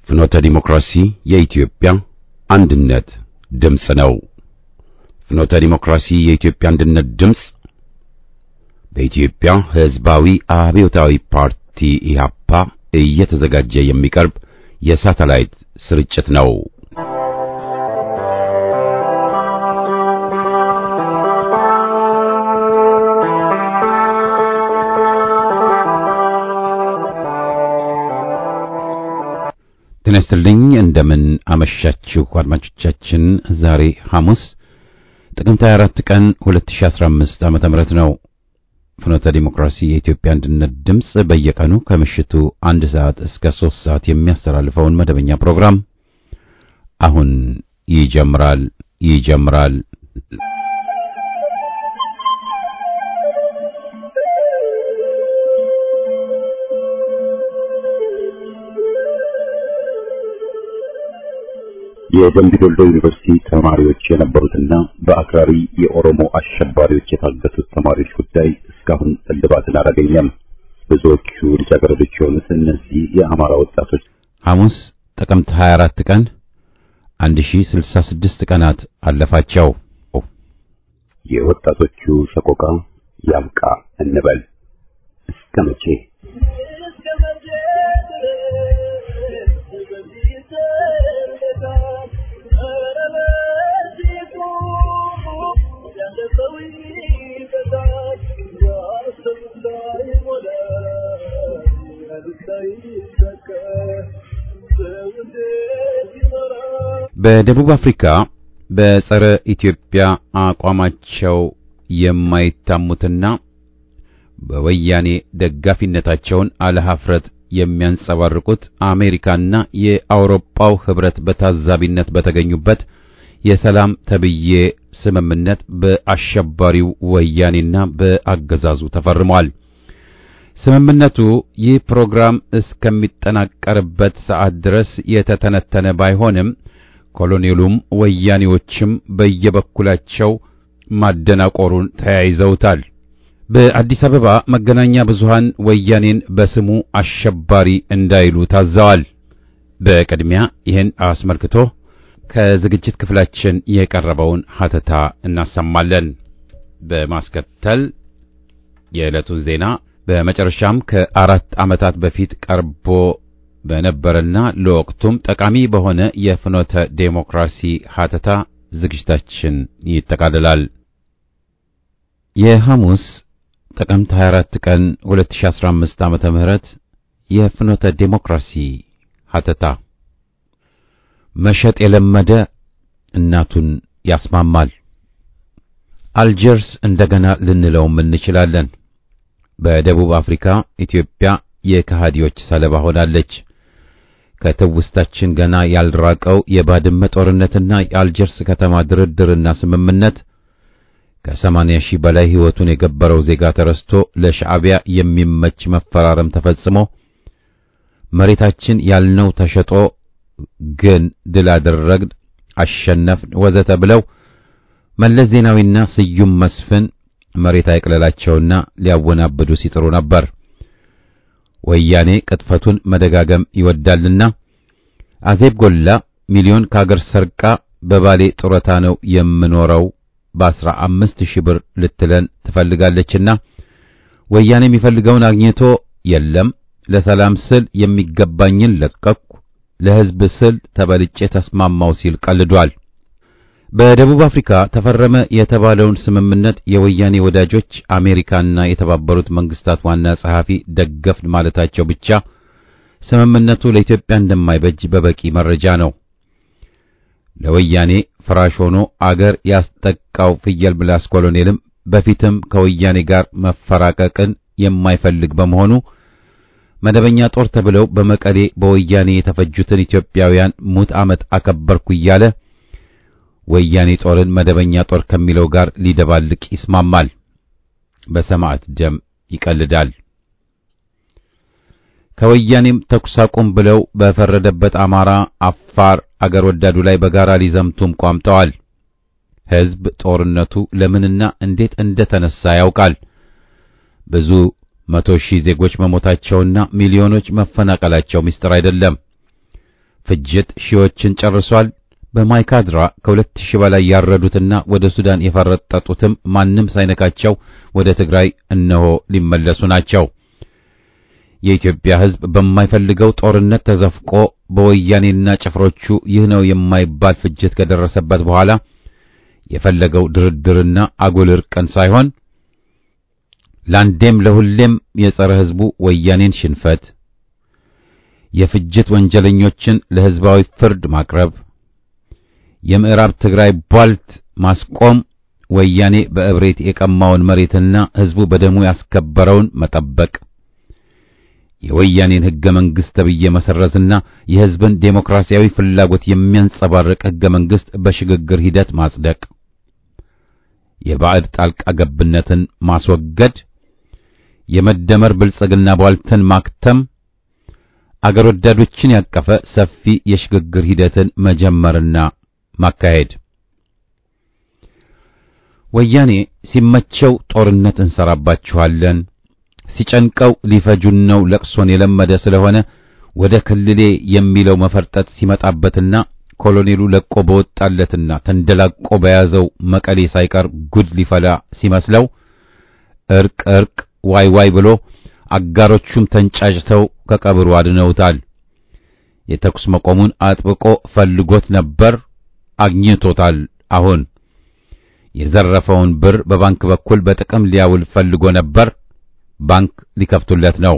ፍኖተ ዲሞክራሲ የኢትዮጵያ አንድነት ድምፅ ነው። ፍኖተ ዲሞክራሲ የኢትዮጵያ አንድነት ድምፅ በኢትዮጵያ ሕዝባዊ አብዮታዊ ፓርቲ ኢህአፓ እየተዘጋጀ የሚቀርብ የሳተላይት ስርጭት ነው። ጤና ይስጥልኝ። እንደምን አመሻችሁ አድማጮቻችን። ዛሬ ሐሙስ ጥቅምት 24 ቀን 2015 ዓመተ ምህረት ነው። ፍኖተ ዲሞክራሲ የኢትዮጵያ አንድነት ድምፅ በየቀኑ ከምሽቱ አንድ ሰዓት እስከ ሶስት ሰዓት የሚያስተላልፈውን መደበኛ ፕሮግራም አሁን ይጀምራል ይጀምራል። የደምቢ ዶሎ ዩኒቨርሲቲ ተማሪዎች የነበሩትና በአክራሪ የኦሮሞ አሸባሪዎች የታገቱት ተማሪዎች ጉዳይ እስካሁን እልባትን አላገኘም። ብዙዎቹ ልጃገረዶች የሆኑት እነዚህ የአማራ ወጣቶች ሐሙስ ጥቅምት 24 ቀን 1066 ቀናት አለፋቸው። የወጣቶቹ ሰቆቃ ያብቃ እንበል እስከ መቼ? በደቡብ አፍሪካ በጸረ ኢትዮጵያ አቋማቸው የማይታሙትና በወያኔ ደጋፊነታቸውን አለሀፍረት የሚያንጸባርቁት አሜሪካና የአውሮፓው ህብረት በታዛቢነት በተገኙበት የሰላም ተብዬ ስምምነት በአሸባሪው ወያኔና በአገዛዙ ተፈርሟል። ስምምነቱ ይህ ፕሮግራም እስከሚጠናቀርበት ሰዓት ድረስ የተተነተነ ባይሆንም ኮሎኔሉም ወያኔዎችም በየበኩላቸው ማደናቆሩን ተያይዘውታል። በአዲስ አበባ መገናኛ ብዙሃን ወያኔን በስሙ አሸባሪ እንዳይሉ ታዘዋል። በቅድሚያ ይህን አስመልክቶ ከዝግጅት ክፍላችን የቀረበውን ሀተታ እናሰማለን። በማስከተል የዕለቱን ዜና በመጨረሻም ከአራት ዓመታት በፊት ቀርቦ በነበረና ለወቅቱም ጠቃሚ በሆነ የፍኖተ ዴሞክራሲ ሀተታ ዝግጅታችን ይጠቃልላል። የሐሙስ ጥቅምት 24 ቀን 2015 ዓመተ ምህረት የፍኖተ ዴሞክራሲ ሀተታ መሸጥ የለመደ እናቱን ያስማማል። አልጀርስ እንደገና ልንለውም እንችላለን። በደቡብ አፍሪካ ኢትዮጵያ የከሃዲዎች ሰለባ ሆናለች። ከትውስታችን ገና ያልራቀው የባድመ ጦርነትና የአልጀርስ ከተማ ድርድርና ስምምነት ከሰማንያ ሺህ በላይ ሕይወቱን የገበረው ዜጋ ተረስቶ ለሻዕቢያ የሚመች መፈራረም ተፈጽሞ መሬታችን ያልነው ተሸጦ ግን ድል አደረግን፣ አሸነፍን፣ ወዘተ ብለው መለስ ዜናዊና ስዩም መስፍን መሬት አይቅለላቸውና ሊያወናብዱ ሲጥሩ ነበር። ወያኔ ቅጥፈቱን መደጋገም ይወዳልና አዜብ ጎላ ሚሊዮን ከአገር ሰርቃ በባሌ ጡረታ ነው የምኖረው በአስራ አምስት ሺህ ብር ልትለን ትፈልጋለችና ወያኔ የሚፈልገውን አግኝቶ የለም ለሰላም ስል የሚገባኝን ለቀቅኩ፣ ለሕዝብ ስል ተበልጬ ተስማማው ሲል ቀልዷል። በደቡብ አፍሪካ ተፈረመ የተባለውን ስምምነት የወያኔ ወዳጆች አሜሪካና የተባበሩት መንግስታት ዋና ጸሐፊ ደገፍን ማለታቸው ብቻ ስምምነቱ ለኢትዮጵያ እንደማይበጅ በበቂ መረጃ ነው። ለወያኔ ፍራሽ ሆኖ አገር ያስጠቃው ፍየል ምላስ ኮሎኔልም በፊትም ከወያኔ ጋር መፈራቀቅን የማይፈልግ በመሆኑ መደበኛ ጦር ተብለው በመቀሌ በወያኔ የተፈጁትን ኢትዮጵያውያን ሙት ዓመት አከበርኩ እያለ ወያኔ ጦርን መደበኛ ጦር ከሚለው ጋር ሊደባልቅ ይስማማል። በሰማዕት ደም ይቀልዳል። ከወያኔም ተኩስ አቁም ብለው በፈረደበት አማራ፣ አፋር አገር ወዳዱ ላይ በጋራ ሊዘምቱም ቋምጠዋል። ሕዝብ ጦርነቱ ለምንና እንዴት እንደተነሳ ያውቃል። ብዙ መቶ ሺህ ዜጎች መሞታቸውና ሚሊዮኖች መፈናቀላቸው ምስጢር አይደለም። ፍጅት ሺዎችን ጨርሷል። በማይካድራ ከሁለት ሺህ በላይ ያረዱትና ወደ ሱዳን የፈረጠጡትም ማንም ሳይነካቸው ወደ ትግራይ እነሆ ሊመለሱ ናቸው። የኢትዮጵያ ሕዝብ በማይፈልገው ጦርነት ተዘፍቆ በወያኔና ጭፍሮቹ ይህ ነው የማይባል ፍጅት ከደረሰበት በኋላ የፈለገው ድርድርና አጉል እርቅን ሳይሆን ለአንዴም ለሁሌም የጸረ ሕዝቡ ወያኔን ሽንፈት፣ የፍጅት ወንጀለኞችን ለሕዝባዊ ፍርድ ማቅረብ፣ የምዕራብ ትግራይ ቧልት ማስቆም፣ ወያኔ በእብሬት የቀማውን መሬትና ሕዝቡ በደሙ ያስከበረውን መጠበቅ የወያኔን ሕገ መንግሥት ተብዬ መሰረዝና የሕዝብን ዴሞክራሲያዊ ፍላጎት የሚያንጸባርቅ ሕገ መንግሥት በሽግግር ሂደት ማጽደቅ፣ የባዕድ ጣልቃ ገብነትን ማስወገድ፣ የመደመር ብልጽግና ቧልትን ማክተም፣ አገር ወዳዶችን ያቀፈ ሰፊ የሽግግር ሂደትን መጀመርና ማካሄድ። ወያኔ ሲመቸው ጦርነት እንሰራባችኋለን ሲጨንቀው ሊፈጁን ነው ለቅሶን የለመደ ስለሆነ ወደ ክልሌ የሚለው መፈርጠጥ ሲመጣበትና ኮሎኔሉ ለቆ በወጣለትና ተንደላቆ በያዘው መቀሌ ሳይቀር ጉድ ሊፈላ ሲመስለው እርቅ እርቅ ዋይ ዋይ ብሎ አጋሮቹም ተንጫጭተው ከቀብሩ አድነውታል። የተኩስ መቆሙን አጥብቆ ፈልጎት ነበር፣ አግኝቶታል። አሁን የዘረፈውን ብር በባንክ በኩል በጥቅም ሊያውል ፈልጎ ነበር ባንክ ሊከፍቱለት ነው።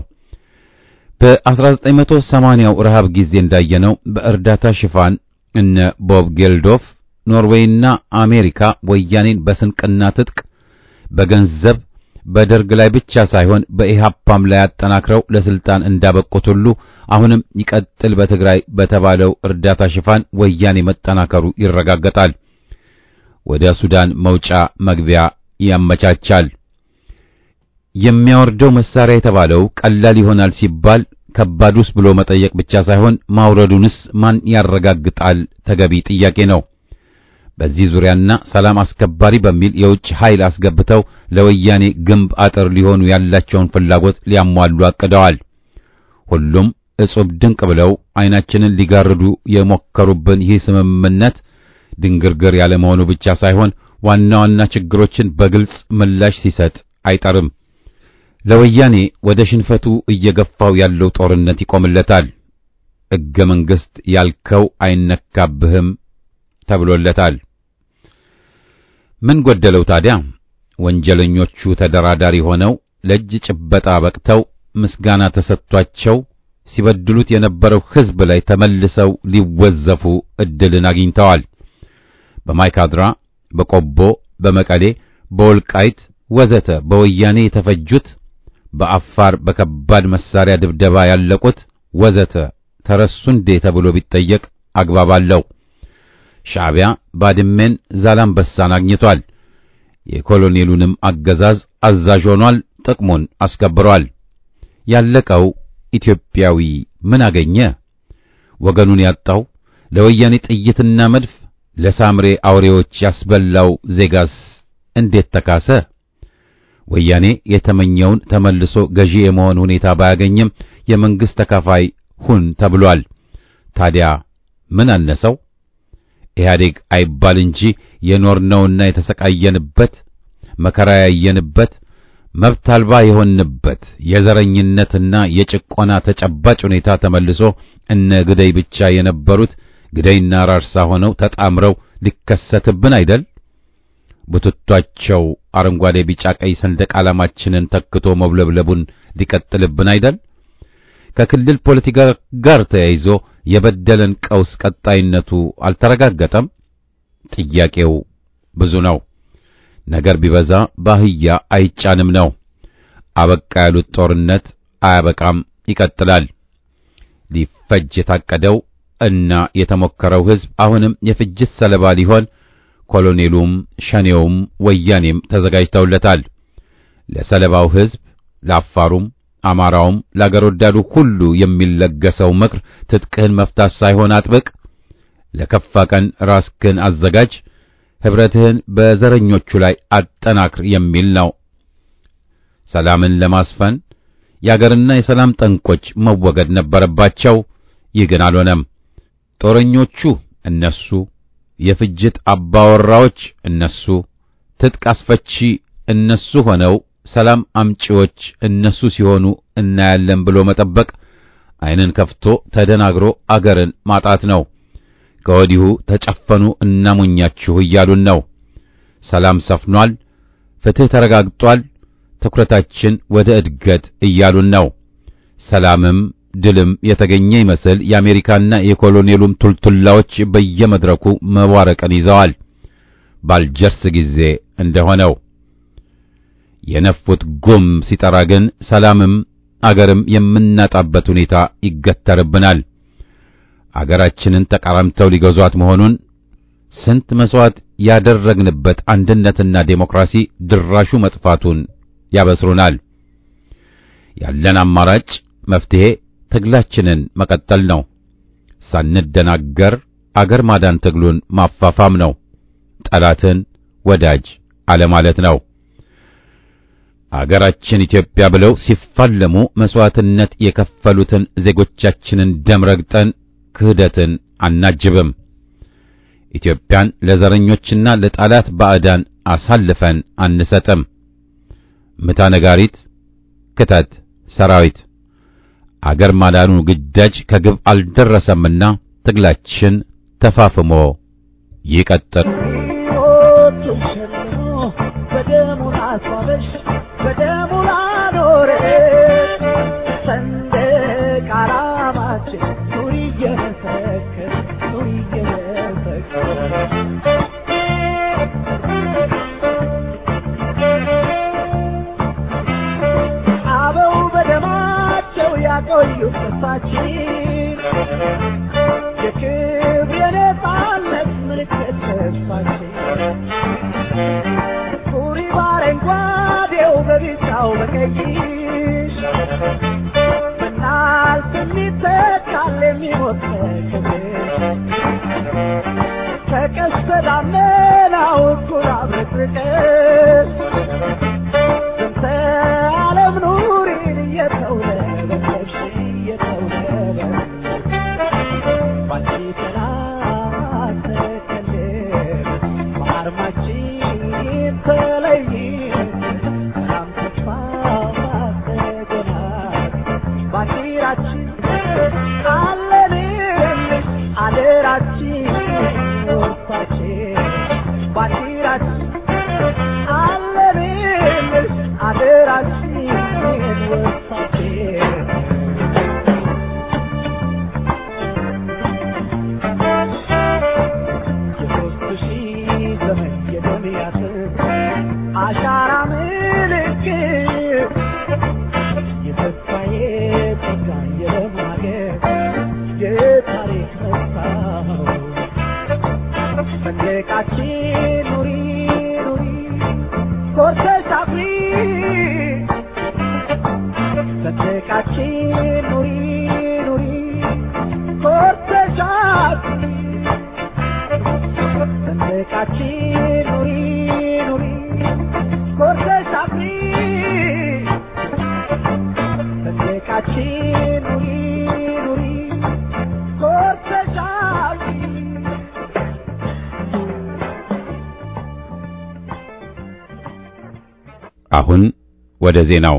በ1980ው ረሃብ ጊዜ እንዳየነው በእርዳታ ሽፋን እነ ቦብ ጌልዶፍ ኖርዌይና አሜሪካ ወያኔን በስንቅና ትጥቅ በገንዘብ በደርግ ላይ ብቻ ሳይሆን በኢሃፓም ላይ አጠናክረው ለስልጣን እንዳበቁት ሁሉ አሁንም ይቀጥል በትግራይ በተባለው እርዳታ ሽፋን ወያኔ መጠናከሩ ይረጋገጣል። ወደ ሱዳን መውጫ መግቢያ ያመቻቻል። የሚያወርደው መሳሪያ የተባለው ቀላል ይሆናል ሲባል ከባዱስ ብሎ መጠየቅ ብቻ ሳይሆን ማውረዱንስ ማን ያረጋግጣል? ተገቢ ጥያቄ ነው። በዚህ ዙሪያና ሰላም አስከባሪ በሚል የውጭ ኃይል አስገብተው ለወያኔ ግንብ አጥር ሊሆኑ ያላቸውን ፍላጎት ሊያሟሉ አቅደዋል። ሁሉም እጹብ ድንቅ ብለው ዓይናችንን ሊጋርዱ የሞከሩብን ይህ ስምምነት ድንግርግር ያለ መሆኑ ብቻ ሳይሆን ዋና ዋና ችግሮችን በግልጽ ምላሽ ሲሰጥ አይጠርም። ለወያኔ ወደ ሽንፈቱ እየገፋው ያለው ጦርነት ይቆምለታል። ሕገ መንግሥት ያልከው አይነካብህም ተብሎለታል። ምን ጎደለው ታዲያ? ወንጀለኞቹ ተደራዳሪ ሆነው ለእጅ ጭበጣ በቅተው ምስጋና ተሰጥቷቸው ሲበድሉት የነበረው ሕዝብ ላይ ተመልሰው ሊወዘፉ ዕድልን አግኝተዋል። በማይካድራ፣ በቆቦ፣ በመቀሌ፣ በወልቃይት ወዘተ በወያኔ የተፈጁት በአፋር በከባድ መሳሪያ ድብደባ ያለቁት ወዘተ ተረሱ እንዴ ተብሎ ቢጠየቅ አግባብ አለው። ሻዕቢያ ባድሜን፣ ዛላምበሳን አግኝቷል። የኮሎኔሉንም አገዛዝ አዛዥ ሆኗል። ጥቅሙን አስከብሯል። ያለቀው ኢትዮጵያዊ ምን አገኘ? ወገኑን ያጣው ለወያኔ ጥይትና መድፍ ለሳምሬ አውሬዎች ያስበላው ዜጋስ እንዴት ተካሰ? ወያኔ የተመኘውን ተመልሶ ገዢ የመሆን ሁኔታ ባያገኝም የመንግስት ተካፋይ ሁን ተብሏል። ታዲያ ምን አነሰው? ኢህአዴግ አይባል እንጂ የኖርነውና የተሰቃየንበት መከራ ያየንበት መብት አልባ የሆንበት የዘረኝነትና የጭቆና ተጨባጭ ሁኔታ ተመልሶ እነ ግደይ ብቻ የነበሩት ግደይና ራርሳ ሆነው ተጣምረው ሊከሰትብን አይደል? ቡትቷቸው አረንጓዴ፣ ቢጫ፣ ቀይ ሰንደቅ ዓላማችንን ተክቶ መውለብለቡን ሊቀጥልብን አይደል? ከክልል ፖለቲካ ጋር ተያይዞ የበደለን ቀውስ ቀጣይነቱ አልተረጋገጠም። ጥያቄው ብዙ ነው። ነገር ቢበዛ ባህያ አይጫንም ነው። አበቃ ያሉት ጦርነት አያበቃም፣ ይቀጥላል። ሊፈጅ የታቀደው እና የተሞከረው ሕዝብ አሁንም የፍጅት ሰለባ ሊሆን ኮሎኔሉም ሸኔውም ወያኔም ተዘጋጅተውለታል። ለሰለባው ሕዝብ ለአፋሩም አማራውም ለአገር ወዳዱ ሁሉ የሚለገሰው ምክር ትጥቅህን መፍታት ሳይሆን አጥብቅ፣ ለከፋ ቀን ራስክን አዘጋጅ፣ ኅብረትህን በዘረኞቹ ላይ አጠናክር የሚል ነው። ሰላምን ለማስፈን የአገርና የሰላም ጠንቆች መወገድ ነበረባቸው። ይህ ግን አልሆነም። ጦረኞቹ እነሱ፣ የፍጅት አባወራዎች እነሱ፣ ትጥቅ አስፈቺ እነሱ ሆነው ሰላም አምጪዎች እነሱ ሲሆኑ እናያለን ብሎ መጠበቅ ዓይንን ከፍቶ ተደናግሮ አገርን ማጣት ነው። ከወዲሁ ተጨፈኑ እናሙኛችሁ እያሉን ነው። ሰላም ሰፍኗል፣ ፍትሕ ተረጋግጧል፣ ትኩረታችን ወደ እድገት እያሉን ነው። ሰላምም ድልም የተገኘ ይመስል የአሜሪካና የኮሎኔሉም ቱልቱላዎች በየመድረኩ መዋረቅን ይዘዋል። ባልጀርስ ጊዜ እንደሆነው የነፉት ጉም ሲጠራ ግን ሰላምም አገርም የምናጣበት ሁኔታ ይገተርብናል። አገራችንን ተቃራምተው ሊገዟት መሆኑን ስንት መስዋዕት ያደረግንበት አንድነትና ዴሞክራሲ ድራሹ መጥፋቱን ያበስሩናል። ያለን አማራጭ መፍትሄ ትግላችንን መቀጠል ነው። ሳንደናገር አገር ማዳን ትግሉን ማፋፋም ነው። ጠላትን ወዳጅ አለማለት ነው። አገራችን ኢትዮጵያ ብለው ሲፋለሙ መስዋዕትነት የከፈሉትን ዜጎቻችንን ደም ረግጠን ክህደትን አናጅብም። ኢትዮጵያን ለዘረኞችና ለጠላት ባዕዳን አሳልፈን አንሰጥም። ምታ ነጋሪት፣ ክተት ሰራዊት። አገር ማዳኑ ግዳጅ ከግብ አልደረሰምና ትግላችን ተፋፍሞ ይቀጥል። አሁን ወደ ዜናው።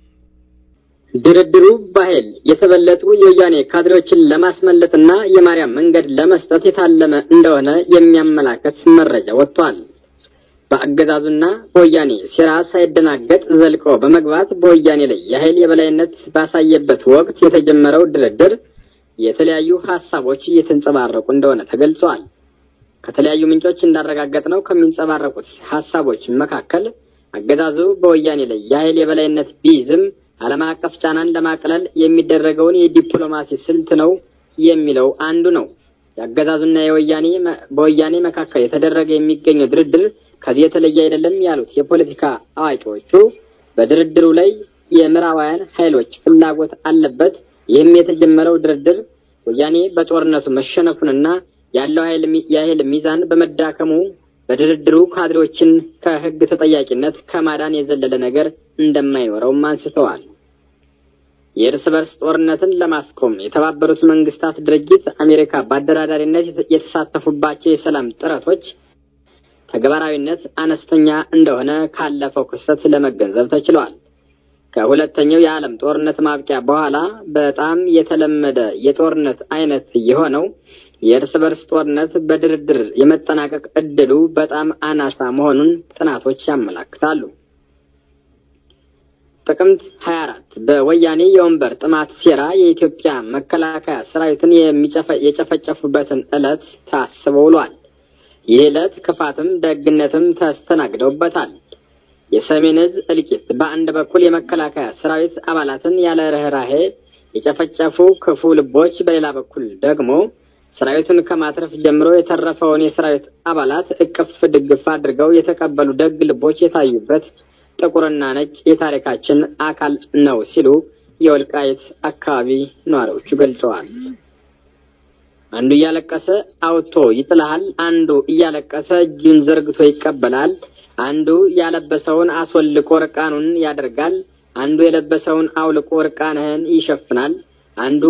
ድርድሩ በኃይል የተበለጡ የወያኔ ካድሬዎችን ለማስመለጥና የማርያም መንገድ ለመስጠት የታለመ እንደሆነ የሚያመላክት መረጃ ወጥቷል። በአገዛዙና በወያኔ ሴራ ሳይደናገጥ ዘልቆ በመግባት በወያኔ ላይ የኃይል የበላይነት ባሳየበት ወቅት የተጀመረው ድርድር የተለያዩ ሀሳቦች እየተንጸባረቁ እንደሆነ ተገልጸዋል። ከተለያዩ ምንጮች እንዳረጋገጥነው ከሚንጸባረቁት ሀሳቦች መካከል አገዛዙ በወያኔ ላይ የኃይል የበላይነት ቢይዝም ዓለም አቀፍ ጫናን ለማቅለል የሚደረገውን የዲፕሎማሲ ስልት ነው የሚለው አንዱ ነው። የአገዛዙና የወያኔ በወያኔ መካከል የተደረገ የሚገኘው ድርድር ከዚህ የተለየ አይደለም ያሉት የፖለቲካ አዋቂዎቹ በድርድሩ ላይ የምዕራባውያን ኃይሎች ፍላጎት አለበት። ይህም የተጀመረው ድርድር ወያኔ በጦርነቱ መሸነፉንና ያለው የኃይል ሚዛን በመዳከሙ በድርድሩ ካድሬዎችን ከሕግ ተጠያቂነት ከማዳን የዘለለ ነገር እንደማይኖረውም አንስተዋል። የእርስ በርስ ጦርነትን ለማስቆም የተባበሩት መንግስታት ድርጅት አሜሪካ በአደራዳሪነት የተሳተፉባቸው የሰላም ጥረቶች ተግባራዊነት አነስተኛ እንደሆነ ካለፈው ክስተት ለመገንዘብ ተችሏል። ከሁለተኛው የዓለም ጦርነት ማብቂያ በኋላ በጣም የተለመደ የጦርነት አይነት የሆነው የእርስ በርስ ጦርነት በድርድር የመጠናቀቅ እድሉ በጣም አናሳ መሆኑን ጥናቶች ያመላክታሉ። ጥቅምት 24 በወያኔ የወንበር ጥማት ሴራ የኢትዮጵያ መከላከያ ሰራዊትን የጨፈጨፉበትን ዕለት ታስቦ ውሏል። ይህ ዕለት ክፋትም ደግነትም ተስተናግደውበታል። የሰሜን ዕዝ እልቂት በአንድ በኩል የመከላከያ ሰራዊት አባላትን ያለ ርኅራሄ የጨፈጨፉ ክፉ ልቦች፣ በሌላ በኩል ደግሞ ሰራዊቱን ከማትረፍ ጀምሮ የተረፈውን የሰራዊት አባላት እቅፍ ድግፍ አድርገው የተቀበሉ ደግ ልቦች የታዩበት ጥቁርና ነጭ የታሪካችን አካል ነው ሲሉ የወልቃይት አካባቢ ነዋሪዎቹ ገልጸዋል። አንዱ እያለቀሰ አውጥቶ ይጥልሃል፣ አንዱ እያለቀሰ እጁን ዘርግቶ ይቀበላል። አንዱ ያለበሰውን አስወልቆ እርቃኑን ያደርጋል። አንዱ የለበሰውን አውልቆ እርቃንህን ይሸፍናል። አንዱ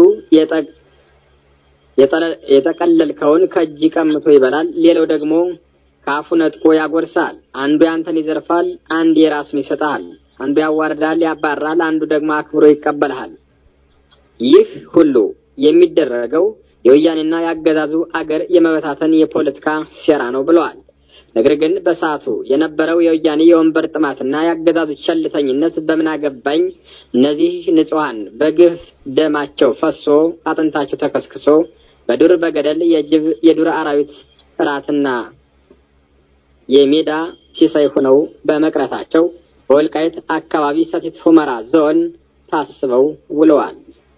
የጠቀለልከውን ከእጅ ቀምቶ ይበላል። ሌላው ደግሞ ከአፉ ነጥቆ ያጎርሳል። አንዱ ያንተን ይዘርፋል፣ አንድ የራሱን ይሰጣል። አንዱ ያዋርዳል፣ ያባራል፣ አንዱ ደግሞ አክብሮ ይቀበልሃል። ይህ ሁሉ የሚደረገው የወያኔና የአገዛዙ አገር የመበታተን የፖለቲካ ሴራ ነው ብለዋል። ነገር ግን በሰዓቱ የነበረው የወያኔ የወንበር ጥማትና የአገዛዙ ቸልተኝነት በምን አገባኝ፣ እነዚህ ንጹሐን በግፍ ደማቸው ፈሶ አጥንታቸው ተከስክሶ በዱር በገደል የጅብ የዱር አራዊት እራትና የሜዳ ሲሳይ ሆነው በመቅረታቸው በወልቃይት አካባቢ ሰቲት ሁመራ ዞን ታስበው ውለዋል።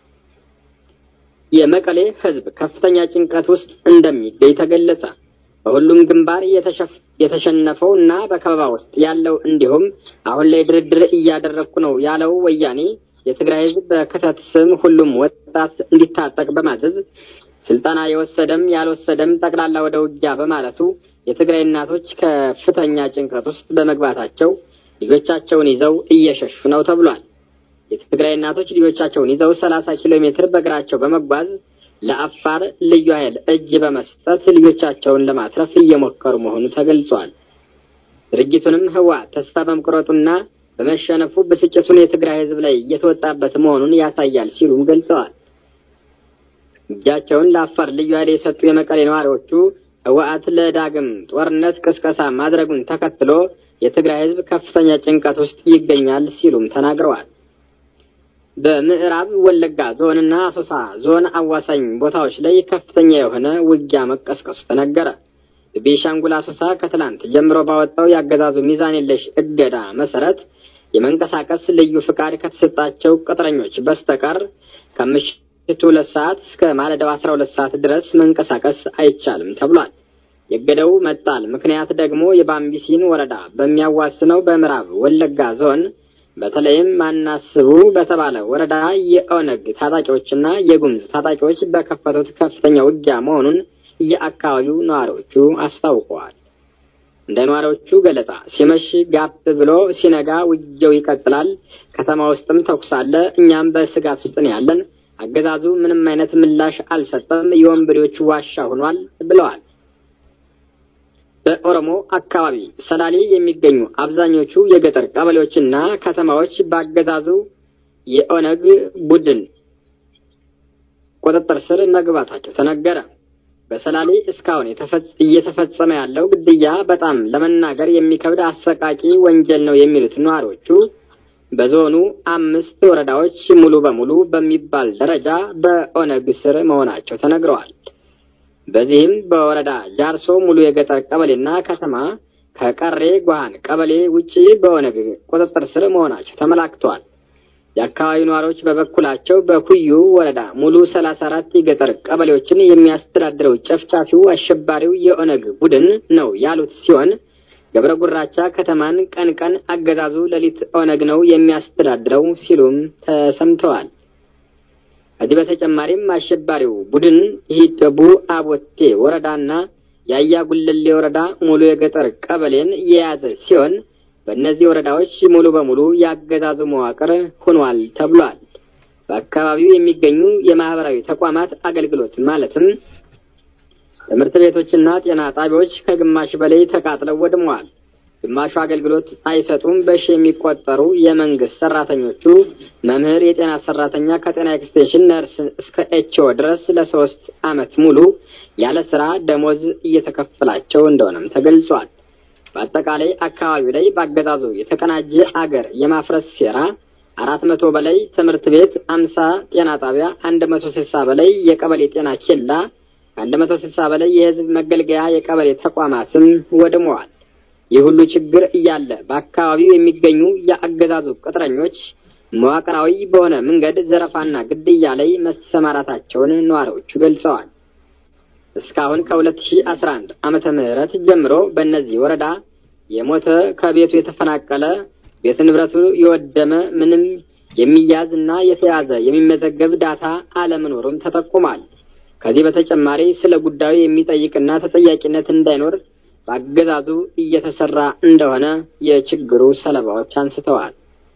የመቀሌ ሕዝብ ከፍተኛ ጭንቀት ውስጥ እንደሚገኝ ተገለጸ። በሁሉም ግንባር የተሸነፈው እና በከበባ ውስጥ ያለው እንዲሁም አሁን ላይ ድርድር እያደረግኩ ነው ያለው ወያኔ የትግራይ ሕዝብ በክተት ስም ሁሉም ወጣት እንዲታጠቅ በማዘዝ ስልጠና የወሰደም ያልወሰደም ጠቅላላ ወደ ውጊያ በማለቱ የትግራይ እናቶች ከፍተኛ ጭንቀት ውስጥ በመግባታቸው ልጆቻቸውን ይዘው እየሸሹ ነው ተብሏል። የትግራይ እናቶች ልጆቻቸውን ይዘው ሰላሳ ኪሎ ሜትር በእግራቸው በመጓዝ ለአፋር ልዩ ኃይል እጅ በመስጠት ልጆቻቸውን ለማትረፍ እየሞከሩ መሆኑ ተገልጿል። ድርጊቱንም ህወሓት ተስፋ በመቁረጡና በመሸነፉ ብስጭቱን የትግራይ ህዝብ ላይ እየተወጣበት መሆኑን ያሳያል ሲሉም ገልጸዋል። እጃቸውን ለአፋር ልዩ ኃይል የሰጡ የመቀሌ ነዋሪዎቹ ህወሓት ለዳግም ጦርነት ቅስቀሳ ማድረጉን ተከትሎ የትግራይ ህዝብ ከፍተኛ ጭንቀት ውስጥ ይገኛል ሲሉም ተናግረዋል። በምዕራብ ወለጋ ዞንና አሶሳ ዞን አዋሳኝ ቦታዎች ላይ ከፍተኛ የሆነ ውጊያ መቀስቀሱ ተነገረ። ቤሻንጉል አሶሳ ከትላንት ጀምሮ ባወጣው የአገዛዙ ሚዛን የለሽ እገዳ መሰረት የመንቀሳቀስ ልዩ ፍቃድ ከተሰጣቸው ቅጥረኞች በስተቀር ከምሽቱ ሁለት ሰዓት እስከ ማለዳው አስራ ሁለት ሰዓት ድረስ መንቀሳቀስ አይቻልም ተብሏል። የእገዳው መጣል ምክንያት ደግሞ የባምቢሲን ወረዳ በሚያዋስነው በምዕራብ ወለጋ ዞን በተለይም ማናስቡ በተባለ ወረዳ የኦነግ ታጣቂዎችና የጉምዝ ታጣቂዎች በከፈቱት ከፍተኛ ውጊያ መሆኑን የአካባቢው ነዋሪዎቹ አስታውቀዋል። እንደ ነዋሪዎቹ ገለጻ ሲመሽ ጋብ ብሎ ሲነጋ ውጊያው ይቀጥላል። ከተማ ውስጥም ተኩስ አለ። እኛም በስጋት ውስጥ ነው ያለን። አገዛዙ ምንም አይነት ምላሽ አልሰጠም። የወንበዴዎች ዋሻ ሆኗል ብለዋል። በኦሮሞ አካባቢ ሰላሌ የሚገኙ አብዛኞቹ የገጠር ቀበሌዎችና ከተማዎች በአገዛዙ የኦነግ ቡድን ቁጥጥር ስር መግባታቸው ተነገረ። በሰላሌ እስካሁን እየተፈጸመ ያለው ግድያ በጣም ለመናገር የሚከብድ አሰቃቂ ወንጀል ነው የሚሉት ነዋሪዎቹ በዞኑ አምስት ወረዳዎች ሙሉ በሙሉ በሚባል ደረጃ በኦነግ ስር መሆናቸው ተነግረዋል። በዚህም በወረዳ ጃርሶ ሙሉ የገጠር ቀበሌና ከተማ ከቀሬ ጓሃን ቀበሌ ውጪ በኦነግ ቁጥጥር ስር መሆናቸው ተመላክተዋል። የአካባቢው ነዋሪዎች በበኩላቸው በኩዩ ወረዳ ሙሉ ሰላሳ አራት የገጠር ቀበሌዎችን የሚያስተዳድረው ጨፍጫፊው አሸባሪው የኦነግ ቡድን ነው ያሉት ሲሆን ገብረ ጉራቻ ከተማን ቀን ቀን አገዛዙ ሌሊት ኦነግ ነው የሚያስተዳድረው ሲሉም ተሰምተዋል። ከዚህ በተጨማሪም አሸባሪው ቡድን ሂደቡ አቦቴ ወረዳና የአያ ጉለሌ ወረዳ ሙሉ የገጠር ቀበሌን የያዘ ሲሆን በእነዚህ ወረዳዎች ሙሉ በሙሉ የአገዛዙ መዋቅር ሆኗል ተብሏል። በአካባቢው የሚገኙ የማህበራዊ ተቋማት አገልግሎት ማለትም ትምህርት ቤቶችና ጤና ጣቢያዎች ከግማሽ በላይ ተቃጥለው ወድመዋል። ግማሹ አገልግሎት አይሰጡም። በሺ የሚቆጠሩ የመንግስት ሰራተኞቹ መምህር፣ የጤና ሰራተኛ ከጤና ኤክስቴንሽን ነርስ እስከ ኤችኦ ድረስ ለሶስት አመት ሙሉ ያለ ስራ ደሞዝ እየተከፈላቸው እንደሆነም ተገልጿል። በአጠቃላይ አካባቢው ላይ በአገዛዙ የተቀናጀ አገር የማፍረስ ሴራ አራት መቶ በላይ ትምህርት ቤት፣ አምሳ ጤና ጣቢያ፣ አንድ መቶ ስልሳ በላይ የቀበሌ ጤና ኬላ፣ ከአንድ መቶ ስልሳ በላይ የህዝብ መገልገያ የቀበሌ ተቋማትም ወድመዋል። ይህ ሁሉ ችግር እያለ በአካባቢው የሚገኙ የአገዛዙ ቅጥረኞች መዋቅራዊ በሆነ መንገድ ዘረፋና ግድያ ላይ መሰማራታቸውን ነዋሪዎቹ ገልጸዋል። እስካሁን ከ2011 ዓመተ ምህረት ጀምሮ በእነዚህ ወረዳ የሞተ ከቤቱ የተፈናቀለ ቤት ንብረቱ የወደመ ምንም የሚያዝ እና የተያዘ የሚመዘገብ ዳታ አለመኖሩም ተጠቁሟል። ከዚህ በተጨማሪ ስለ ጉዳዩ የሚጠይቅና ተጠያቂነት እንዳይኖር በአገዛዙ እየተሰራ እንደሆነ የችግሩ ሰለባዎች አንስተዋል።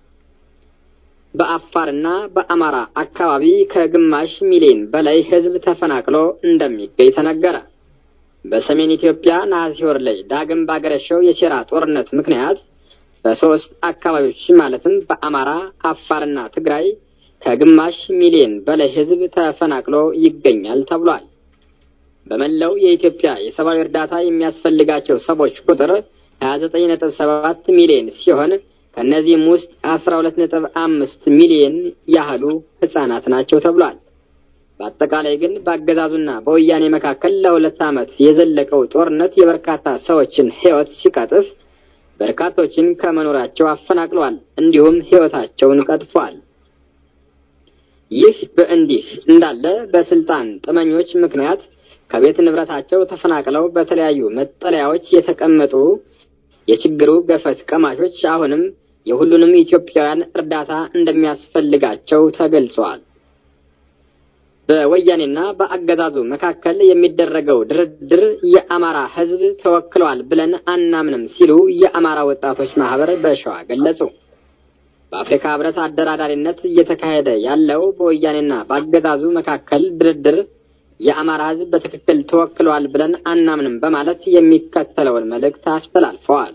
በአፋርና በአማራ አካባቢ ከግማሽ ሚሊዮን በላይ ሕዝብ ተፈናቅሎ እንደሚገኝ ተነገረ። በሰሜን ኢትዮጵያ ነሐሴ ወር ላይ ዳግም ባገረሸው የሴራ ጦርነት ምክንያት በሶስት አካባቢዎች ማለትም በአማራ፣ አፋርና ትግራይ ከግማሽ ሚሊዮን በላይ ሕዝብ ተፈናቅሎ ይገኛል ተብሏል። በመላው የኢትዮጵያ የሰብአዊ እርዳታ የሚያስፈልጋቸው ሰዎች ቁጥር 29.7 ሚሊዮን ሲሆን ከእነዚህም ውስጥ 12.5 ሚሊዮን ያህሉ ህጻናት ናቸው ተብሏል። በአጠቃላይ ግን በአገዛዙና በወያኔ መካከል ለሁለት ዓመት የዘለቀው ጦርነት የበርካታ ሰዎችን ህይወት ሲቀጥፍ በርካቶችን ከመኖራቸው አፈናቅሏል፣ እንዲሁም ህይወታቸውን ቀጥፏል። ይህ በእንዲህ እንዳለ በስልጣን ጥመኞች ምክንያት ከቤት ንብረታቸው ተፈናቅለው በተለያዩ መጠለያዎች የተቀመጡ የችግሩ ገፈት ቀማሾች አሁንም የሁሉንም ኢትዮጵያውያን እርዳታ እንደሚያስፈልጋቸው ተገልጿል። በወያኔና በአገዛዙ መካከል የሚደረገው ድርድር የአማራ ህዝብ ተወክለዋል ብለን አናምንም ሲሉ የአማራ ወጣቶች ማህበር በሸዋ ገለጹ። በአፍሪካ ህብረት አደራዳሪነት እየተካሄደ ያለው በወያኔና በአገዛዙ መካከል ድርድር የአማራ ህዝብ በትክክል ተወክለዋል ብለን አናምንም በማለት የሚከተለውን መልእክት አስተላልፈዋል።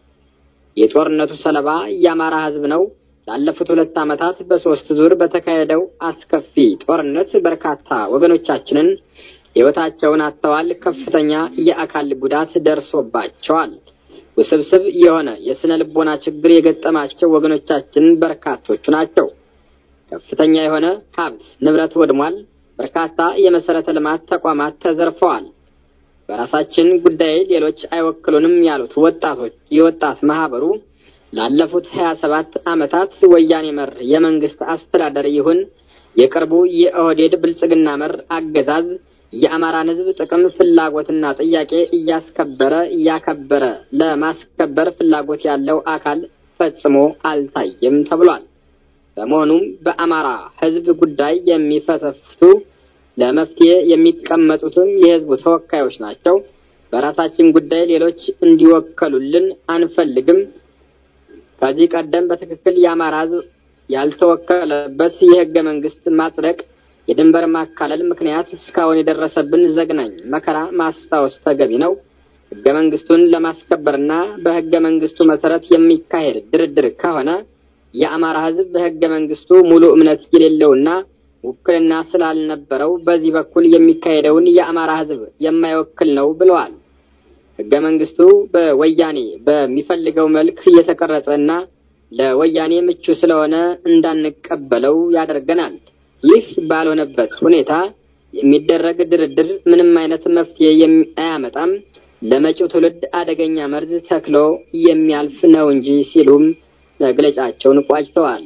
የጦርነቱ ሰለባ የአማራ ህዝብ ነው። ላለፉት ሁለት ዓመታት በሶስት ዙር በተካሄደው አስከፊ ጦርነት በርካታ ወገኖቻችንን ህይወታቸውን አጥተዋል። ከፍተኛ የአካል ጉዳት ደርሶባቸዋል። ውስብስብ የሆነ የስነ ልቦና ችግር የገጠማቸው ወገኖቻችን በርካቶቹ ናቸው። ከፍተኛ የሆነ ሀብት ንብረት ወድሟል። በርካታ የመሰረተ ልማት ተቋማት ተዘርፈዋል። በራሳችን ጉዳይ ሌሎች አይወክሉንም ያሉት ወጣቶች የወጣት ማህበሩ ላለፉት ሀያ ሰባት ዓመታት ወያኔ መር የመንግስት አስተዳደር ይሁን የቅርቡ የኦህዴድ ብልጽግና መር አገዛዝ የአማራን ህዝብ ጥቅም ፍላጎትና ጥያቄ እያስከበረ እያከበረ ለማስከበር ፍላጎት ያለው አካል ፈጽሞ አልታየም ተብሏል። በመሆኑም በአማራ ህዝብ ጉዳይ የሚፈተፍቱ ለመፍትሄ የሚቀመጡትም የህዝቡ ተወካዮች ናቸው። በራሳችን ጉዳይ ሌሎች እንዲወከሉልን አንፈልግም። ከዚህ ቀደም በትክክል የአማራ ህዝብ ያልተወከለበት የህገ መንግስት ማጽደቅ፣ የድንበር ማካለል ምክንያት እስካሁን የደረሰብን ዘግናኝ መከራ ማስታወስ ተገቢ ነው። ህገ መንግስቱን ለማስከበርና በህገ መንግስቱ መሰረት የሚካሄድ ድርድር ከሆነ የአማራ ህዝብ በህገ መንግስቱ ሙሉ እምነት የሌለውና ውክልና ስላልነበረው በዚህ በኩል የሚካሄደውን የአማራ ህዝብ የማይወክል ነው ብለዋል። ህገ መንግስቱ በወያኔ በሚፈልገው መልክ እየተቀረጸና ለወያኔ ምቹ ስለሆነ እንዳንቀበለው ያደርገናል። ይህ ባልሆነበት ሁኔታ የሚደረግ ድርድር ምንም አይነት መፍትሄ አያመጣም፣ ለመጪው ትውልድ አደገኛ መርዝ ተክሎ የሚያልፍ ነው እንጂ ሲሉም መግለጫቸውን ቋጭተዋል።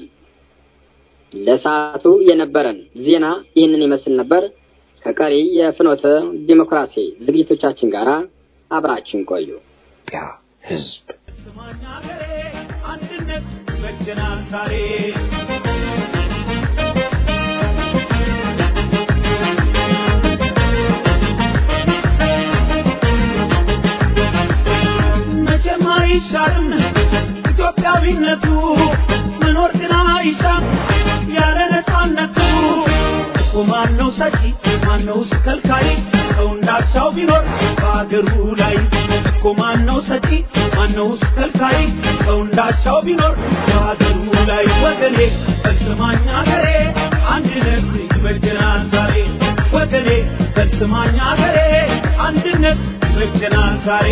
ለሰዓቱ የነበረን ዜና ይህንን ይመስል ነበር። ከቀሪ የፍኖተ ዲሞክራሲ ዝግጅቶቻችን ጋር አብራችን ቆዩ። ህዝብ አንድነት በጀናል ዛሬ መቼም አይሻርም ኢትዮጵያዊነቱ መኖር ግን አይሻም ያለ ነፃነቱ ማነው ሰጪ ማነውስ ከልካይ ሰው እንዳሻው ቢኖር በአገሩ ላይ እኮ ማነው ሰጪ ማነውስ ከልካይ ሰው እንዳሻው ቢኖር በአገሩ ላይ ወገኔ ፈጽማኝ አገሬ አንድነት ይበጀናል ዛሬ ወገኔ ፈጽማኝ አገሬ አንድነት ይበጀናል ዛሬ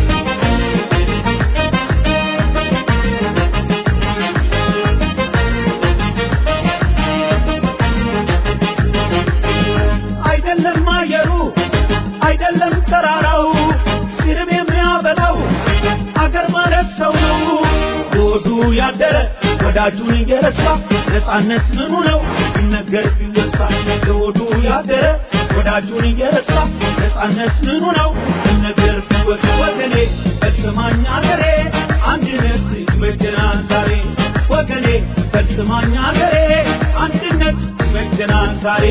አይደለም አየሩ አይደለም ተራራው ሲርብ የሚያበላው አገር ማለት ሰው ነው ሆዱ ያደረ ወዳጁን እየረሳ ነፃነት ምኑ ነው ይነገር ቢወሳ ሆዱ ያደረ ወዳጁን እየረሳ ነፃነት ምኑ ነው ይነገር ቢወሳ ወገኔ ፈጽማኝ አገሬ አንድነት ይበጀናል ዛሬ ወገኔ ፈጽማኝ አገሬ አንድነት ይበጀናል ዛሬ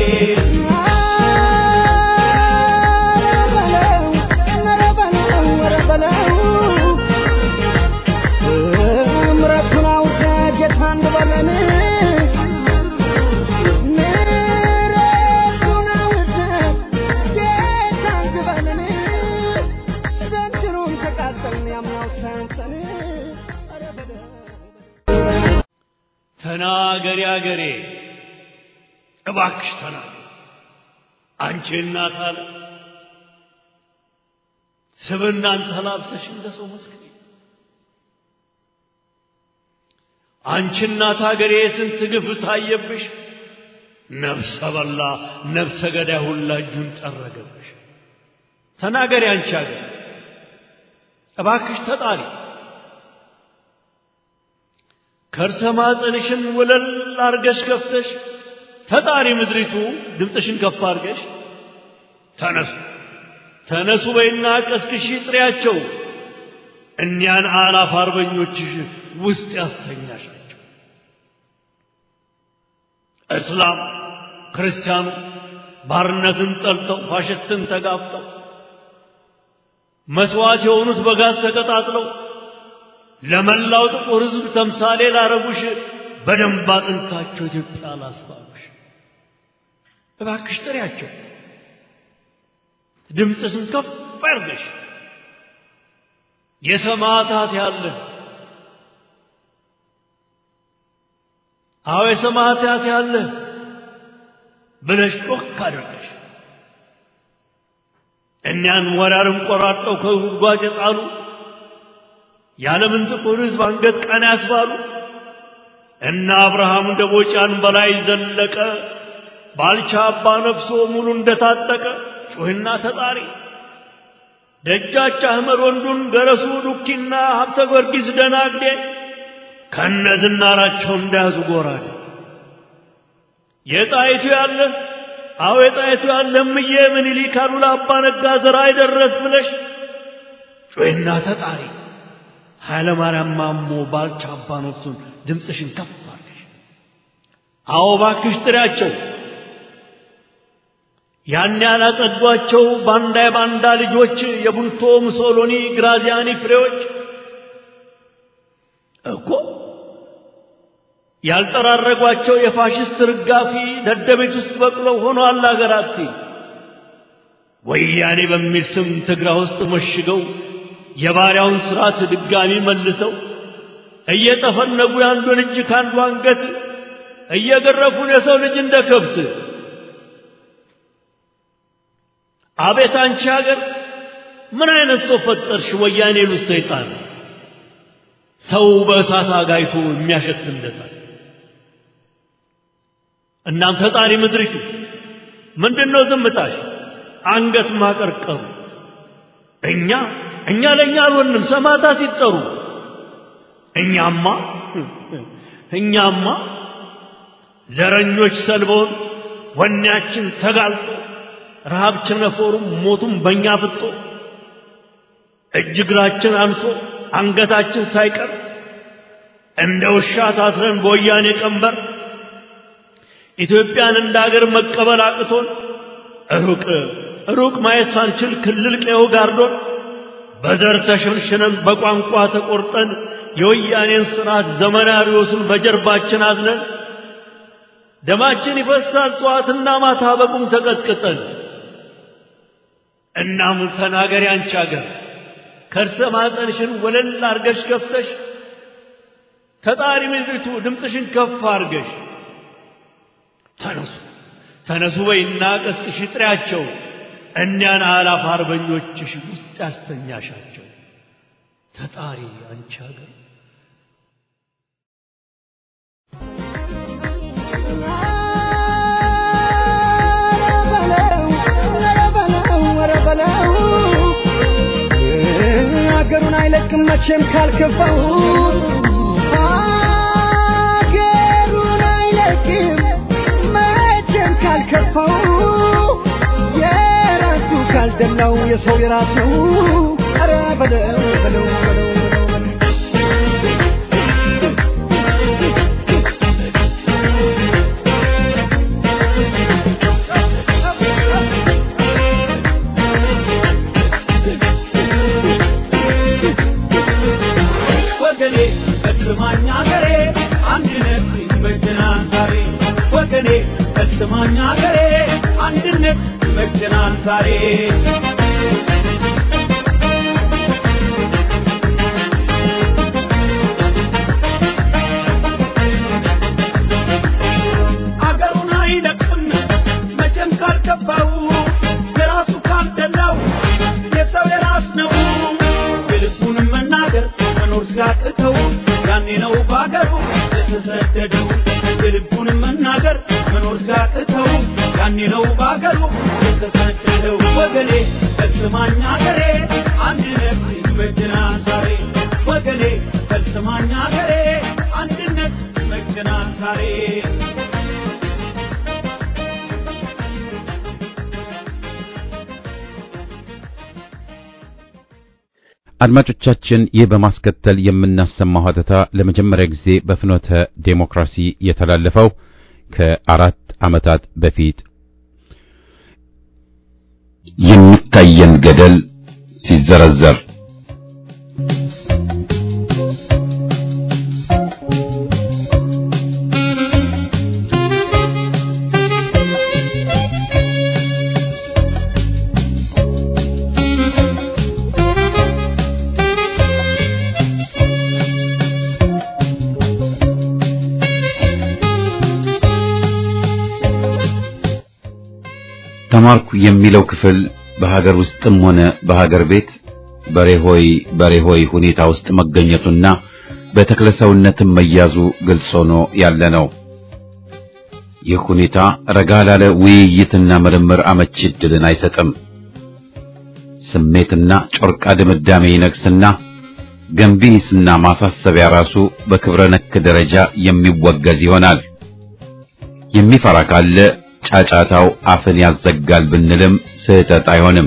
ምረቱን አውቀ ጌታ እንበለን ምረቱን አውቀ ጌታ እንበለን ዘንድሮም ተቃጠልን ያምናው ሳያንሰን ኧረ በለው ተናገሪ አገሬ እባክሽ ተናገሪ አንቺ እናት አለ ስብናን ተላብሰሽ እንደ ሰው መስክሪ አንቺ እናት አገሬ ስንት ግፍ ታየብሽ ነፍሰ በላ ነፍሰ ገዳይ ሁላ እጁን ጠረገብሽ ተናገሪ አንቺ አገር እባክሽ ተጣሪ ከርሰ ማፀንሽን ወለል አርገሽ ከፍተሽ ተጣሪ ምድሪቱ ድምፅሽን ከፍ አርገሽ ተነሱ ተነሱ በይና ቀስቅሺ ጥሪያቸው እኒያን አላፍ አርበኞችሽ ውስጥ ያስተኛሻቸው እስላም ክርስቲያኑ ባርነትን ጠልተው ፋሽስትን ተጋፍጠው መስዋዕት የሆኑት በጋዝ ተቀጣጥለው ለመላው ጥቁር ሕዝብ ተምሳሌ ላረጉሽ በደንብ አጥንታቸው ኢትዮጵያ ላስባሉሽ እባክሽ ጥሪያቸው ድምፅሽን ከፍ አድርገሽ የሰማዕታት ያለ አዎ የሰማዕታት ያለ ብለሽ ጮክ አድርገሽ እኒያን ወራርም ቆራርጠው ከጉድጓድ የጣሉ የዓለምን ጥቁር ሕዝብ አንገት ቀና ያስባሉ እና አብርሃም ደቦጫን በላይ ዘለቀ ባልቻ አባ ነፍሶ ሙሉ እንደታጠቀ ጩህና ተጣሪ ደጃች አህመድ ወንዱን ገረሱ ዱኪና ሀብተ ጊዮርጊስ ደናግዴ ከነ ዝናራቸው እንዳያዙ ጎራዴ የጣይቱ ያለ አዎ የጣይቱ ያለ እምዬ ምኒልክ አሉላ አባ ነጋ ዘራ አይደረስ ብለሽ ጩህና ተጣሪ ኃይለ ማርያም ማሞ ባልቻ አባ ነፍሱን ድምፅሽን ከፍ አድርገሽ አዎ ባክሽ ጥሪያቸው ያን ያላጸዷቸው ባንዳ የባንዳ ልጆች የቡልቶ ሙሶሎኒ ግራዚያኒ ፍሬዎች እኮ ያልጠራረጓቸው የፋሽስት ርጋፊ ደደቤት ውስጥ በቅለው ሆነዋል አገር አጥፊ ወያኔ በሚል ስም ትግራ ውስጥ መሽገው የባሪያውን ስርዓት ድጋሚ መልሰው እየጠፈነጉ የአንዱን እጅ ከአንዱ አንገት እየገረፉን የሰው ልጅ እንደ ከብት አቤት አንቺ ሀገር ምን አይነት ሰው ፈጠርሽ? ወያኔ ሉት ሰይጣን ሰው በእሳት አጋይቶ የሚያሸት እንደታል። እናም ፈጣሪ ምድሪቱ ምንድን ነው ዝምታሽ? አንገት ማቀርቀሩ እኛ እኛ ለእኛ አልሆንም ሰማዕታት ይጠሩ። እኛማ እኛማ ዘረኞች ሰልበውን ወኔያችን ተጋልጦ ረሃብ ቸነፈሩም ሞቱም በእኛ ፍጦ እጅ እግራችን አንሶ አንገታችን ሳይቀር እንደ ውሻ ታስረን በወያኔ ቀንበር ኢትዮጵያን እንደ አገር መቀበል አቅቶን ሩቅ ሩቅ ማየት ሳንችል ክልል ቀየው ጋርዶን በዘር ተሸንሽነን በቋንቋ ተቆርጠን የወያኔን ስርዓት ዘመናዊዎሱን በጀርባችን አዝነን ደማችን ይፈሳል ጠዋትና ማታ በቁም ተቀጥቅጠን። እናም ተናገሪ አንቺ አገር ከርሰ ማኅፀንሽን ወለል አርገሽ ከፍተሽ ተጣሪ ምድሪቱ ድምፅሽን ከፍ አርገሽ ተነሱ ተነሱ በይና ቀስቅሽ ጥሪያቸው እኒያን አላፍ አርበኞችሽ ውስጥ ያስተኛሻቸው ተጣሪ አንቺ አገር ሀገሩን አይለቅም መቼም ካልከፋው ሀገሩን አይለቅም መቼም ካልከፋው የራሱ ካልደላው የሰው የራሱ ኧረ በለው በለው በለው ወገኔ ፈጽማኝ አገሬ አንድነት ይመጀናል ዛሬ ወገኔ ፈጽማኝ አገሬ አንድነት ይመጀናል ዛሬ አገሩን አይለቅም መቼም ካልገባው የራሱ ካልደላው የሰው የራስ ነው የልቡን መናገር መኖር ሲያቅተው ያኔ ነው በአገሩ የተሰደደው የልቡን መናገር መኖር ሲያቅተው ያኔ ነው በአገሩ የተሰደደው ወገኔ ፈጽማኝ አገሬ አንድነት ይመጀናል ዛሬ ወገኔ ፈጽማኝ አገሬ አንድነት ይመጀናል ዛሬ አድማጮቻችን ይህ በማስከተል የምናሰማው ሀተታ ለመጀመሪያ ጊዜ በፍኖተ ዴሞክራሲ የተላለፈው ከአራት ዓመታት በፊት የሚታየን ገደል ሲዘረዘር ተማርኩ የሚለው ክፍል በሀገር ውስጥም ሆነ በሀገር ቤት በሬሆይ በሬሆይ ሁኔታ ውስጥ መገኘቱና በተክለሰውነትም መያዙ ግልጽ ሆኖ ያለ ነው። ይህ ሁኔታ ረጋ ላለ ውይይትና ምርምር አመቺ ዕድልን አይሰጥም። ስሜትና ጮርቃ ድምዳሜ ይነግስና ገንቢ ሂስና ማሳሰቢያ ራሱ በክብረ ነክ ደረጃ የሚወገዝ ይሆናል። የሚፈራ ካለ ጫጫታው አፍን ያዘጋል ብንልም ስህተት አይሆንም።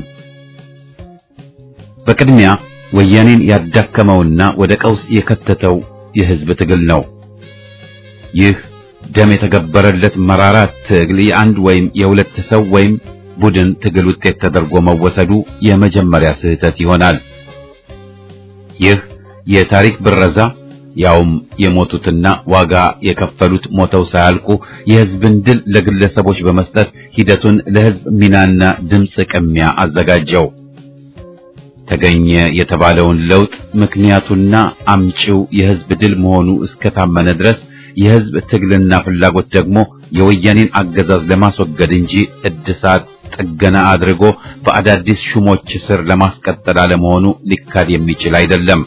በቅድሚያ ወያኔን ያዳከመውና ወደ ቀውስ የከተተው የህዝብ ትግል ነው። ይህ ደም የተገበረለት መራራ ትግል የአንድ ወይም የሁለት ሰው ወይም ቡድን ትግል ውጤት ተደርጎ መወሰዱ የመጀመሪያ ስህተት ይሆናል። ይህ የታሪክ ብረዛ ያውም የሞቱትና ዋጋ የከፈሉት ሞተው ሳያልቁ የህዝብን ድል ለግለሰቦች በመስጠት ሂደቱን ለህዝብ ሚናና ድምፅ ቅሚያ አዘጋጀው። ተገኘ የተባለውን ለውጥ ምክንያቱና አምጪው የህዝብ ድል መሆኑ እስከታመነ ድረስ የህዝብ ትግልና ፍላጎት ደግሞ የወያኔን አገዛዝ ለማስወገድ እንጂ እድሳት ጥገና አድርጎ በአዳዲስ ሹሞች ስር ለማስቀጠል አለመሆኑ ሊካድ የሚችል አይደለም።